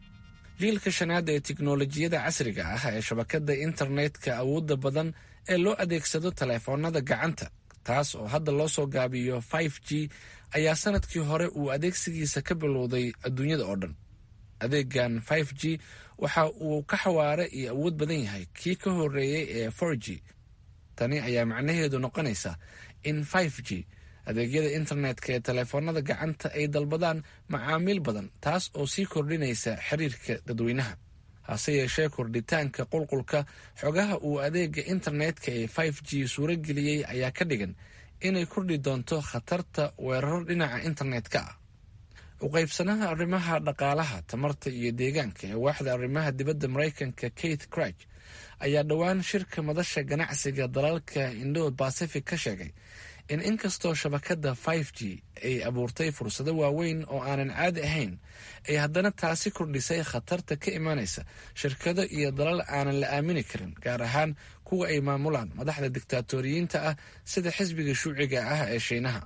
jiilka shanaad ee tiknolojiyada casriga ah ee shabakadda internetka awoodda badan ee loo adeegsado taleefoonada gacanta taas oo hadda loo soo gaabiyo f g ayaa sanadkii hore uu adeegsigiisa ka bilowday adduunyada oo dhan adeegan f g waxa uu ka xawaare iyo awood badan yahay kii ka horeeyey ee for g tani ayaa macnaheedu noqonaysa in f g adeegyada internetka ee taleefoonada gacanta ay dalbadaan macaamiil badan taas oo sii kordhinaysa xiriirka dadweynaha hase yeeshee kordhitaanka qulqulka xogaha uu adeega internetka ee f g suurageliyey ayaa ka dhigan inay kordhi doonto khatarta weeraro dhinaca internetka ah uqaybsanaha arrimaha dhaqaalaha tamarta iyo deegaanka ee waaxda arrimaha dibadda maraykanka kate crich ayaa dhowaan shirka madasha ganacsiga dalalka indo bacific ka sheegay in inkastoo shabakadda f g ay abuurtay fursado waaweyn oo aanan caadi ahayn ay haddana taasi kordhisay khatarta ka imanaysa shirkado iyo dalal aanan la aamini karin gaar ahaan kuwa ay maamulaan madaxda diktaatoriyiinta ah sida xisbiga shuuciga ah ee shiinaha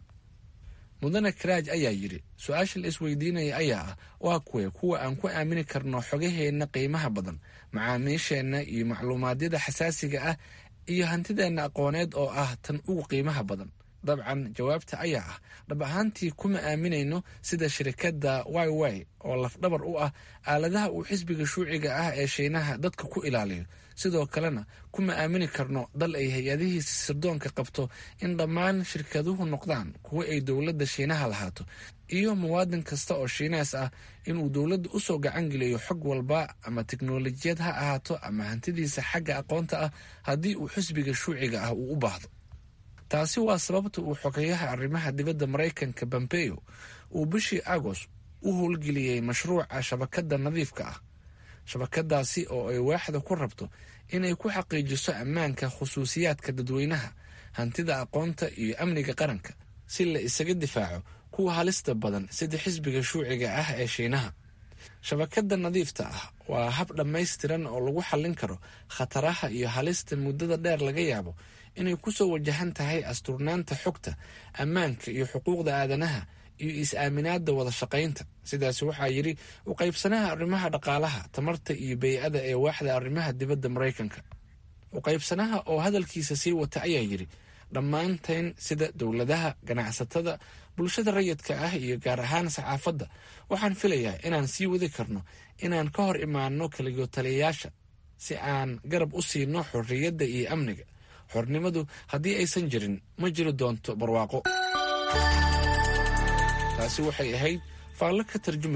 mudane karaaj ayaa yidhi su-aasha la isweydiinaya ayaa ah waa kuwe kuwa aan ku aamini karno xogaheenna qiimaha badan macaamiisheenna iyo macluumaadyada xasaasiga ah iyo hantideenna aqooneed oo ah tan ugu qiimaha badan dabcan jawaabta ayaa ah dhab ahaantii kuma aaminayno sida shirikadda y y oo lafdhabar u ah aaladaha uu xisbiga shuuciga ah ee shiinaha dadka ku ilaaliyo sidoo kalena kuma aamini karno dal ay hay-adihiisa sirdoonka qabto in dhammaan shirkaduhu noqdaan kuwa ay dowladda shiinaha lahaato iyo muwaadin kasta oo shiinees ah inuu dowladda usoo gacan geliyo xog walba ama tiknolojiyad ha ahaato ama hantidiisa xagga aqoonta ah haddii uu xisbiga shuuciga ah uu u baahdo taasi waa sababta uu xogeyaha arrimaha dibadda maraykanka pompeo uu bishii agost u howlgeliyey mashruuca shabakadda nadiifka ah shabakadaasi oo ay waaxda ku rabto inay ku xaqiijiso ammaanka khusuusiyaadka dadweynaha hantida aqoonta iyo amniga qaranka si la isaga difaaco kuwa halista badan sida xisbiga shuuciga ah ee shiinaha shabakadda nadiifta ah waa hab dhammaystiran oo lagu xallin karo khataraha iyo halista muddada dheer laga yaabo inay kusoo wajahan tahay asturnaanta xogta ammaanka iyo xuquuqda aadanaha iyo is-aaminaada wada shaqaynta sidaas waxaa yidhi u qaybsanaha arrimaha dhaqaalaha tamarta iyo bey-ada ee waaxda arrimaha dibadda maraykanka u qaybsanaha oo hadalkiisa sii wata ayaa yidhi dhammaanteen sida dowladaha ganacsatada bulshada rayidka ah iyo gaar ahaan saxaafadda waxaan filayaa inaan sii wadi karno inaan ka hor imaano kaligotaliyayaasha si aan garab u siino xorriyadda iyo amniga xornimadu haddii aysan jirin ma jiri doonto barwaaqo taasi waxay ahayd faallo ka tarjuma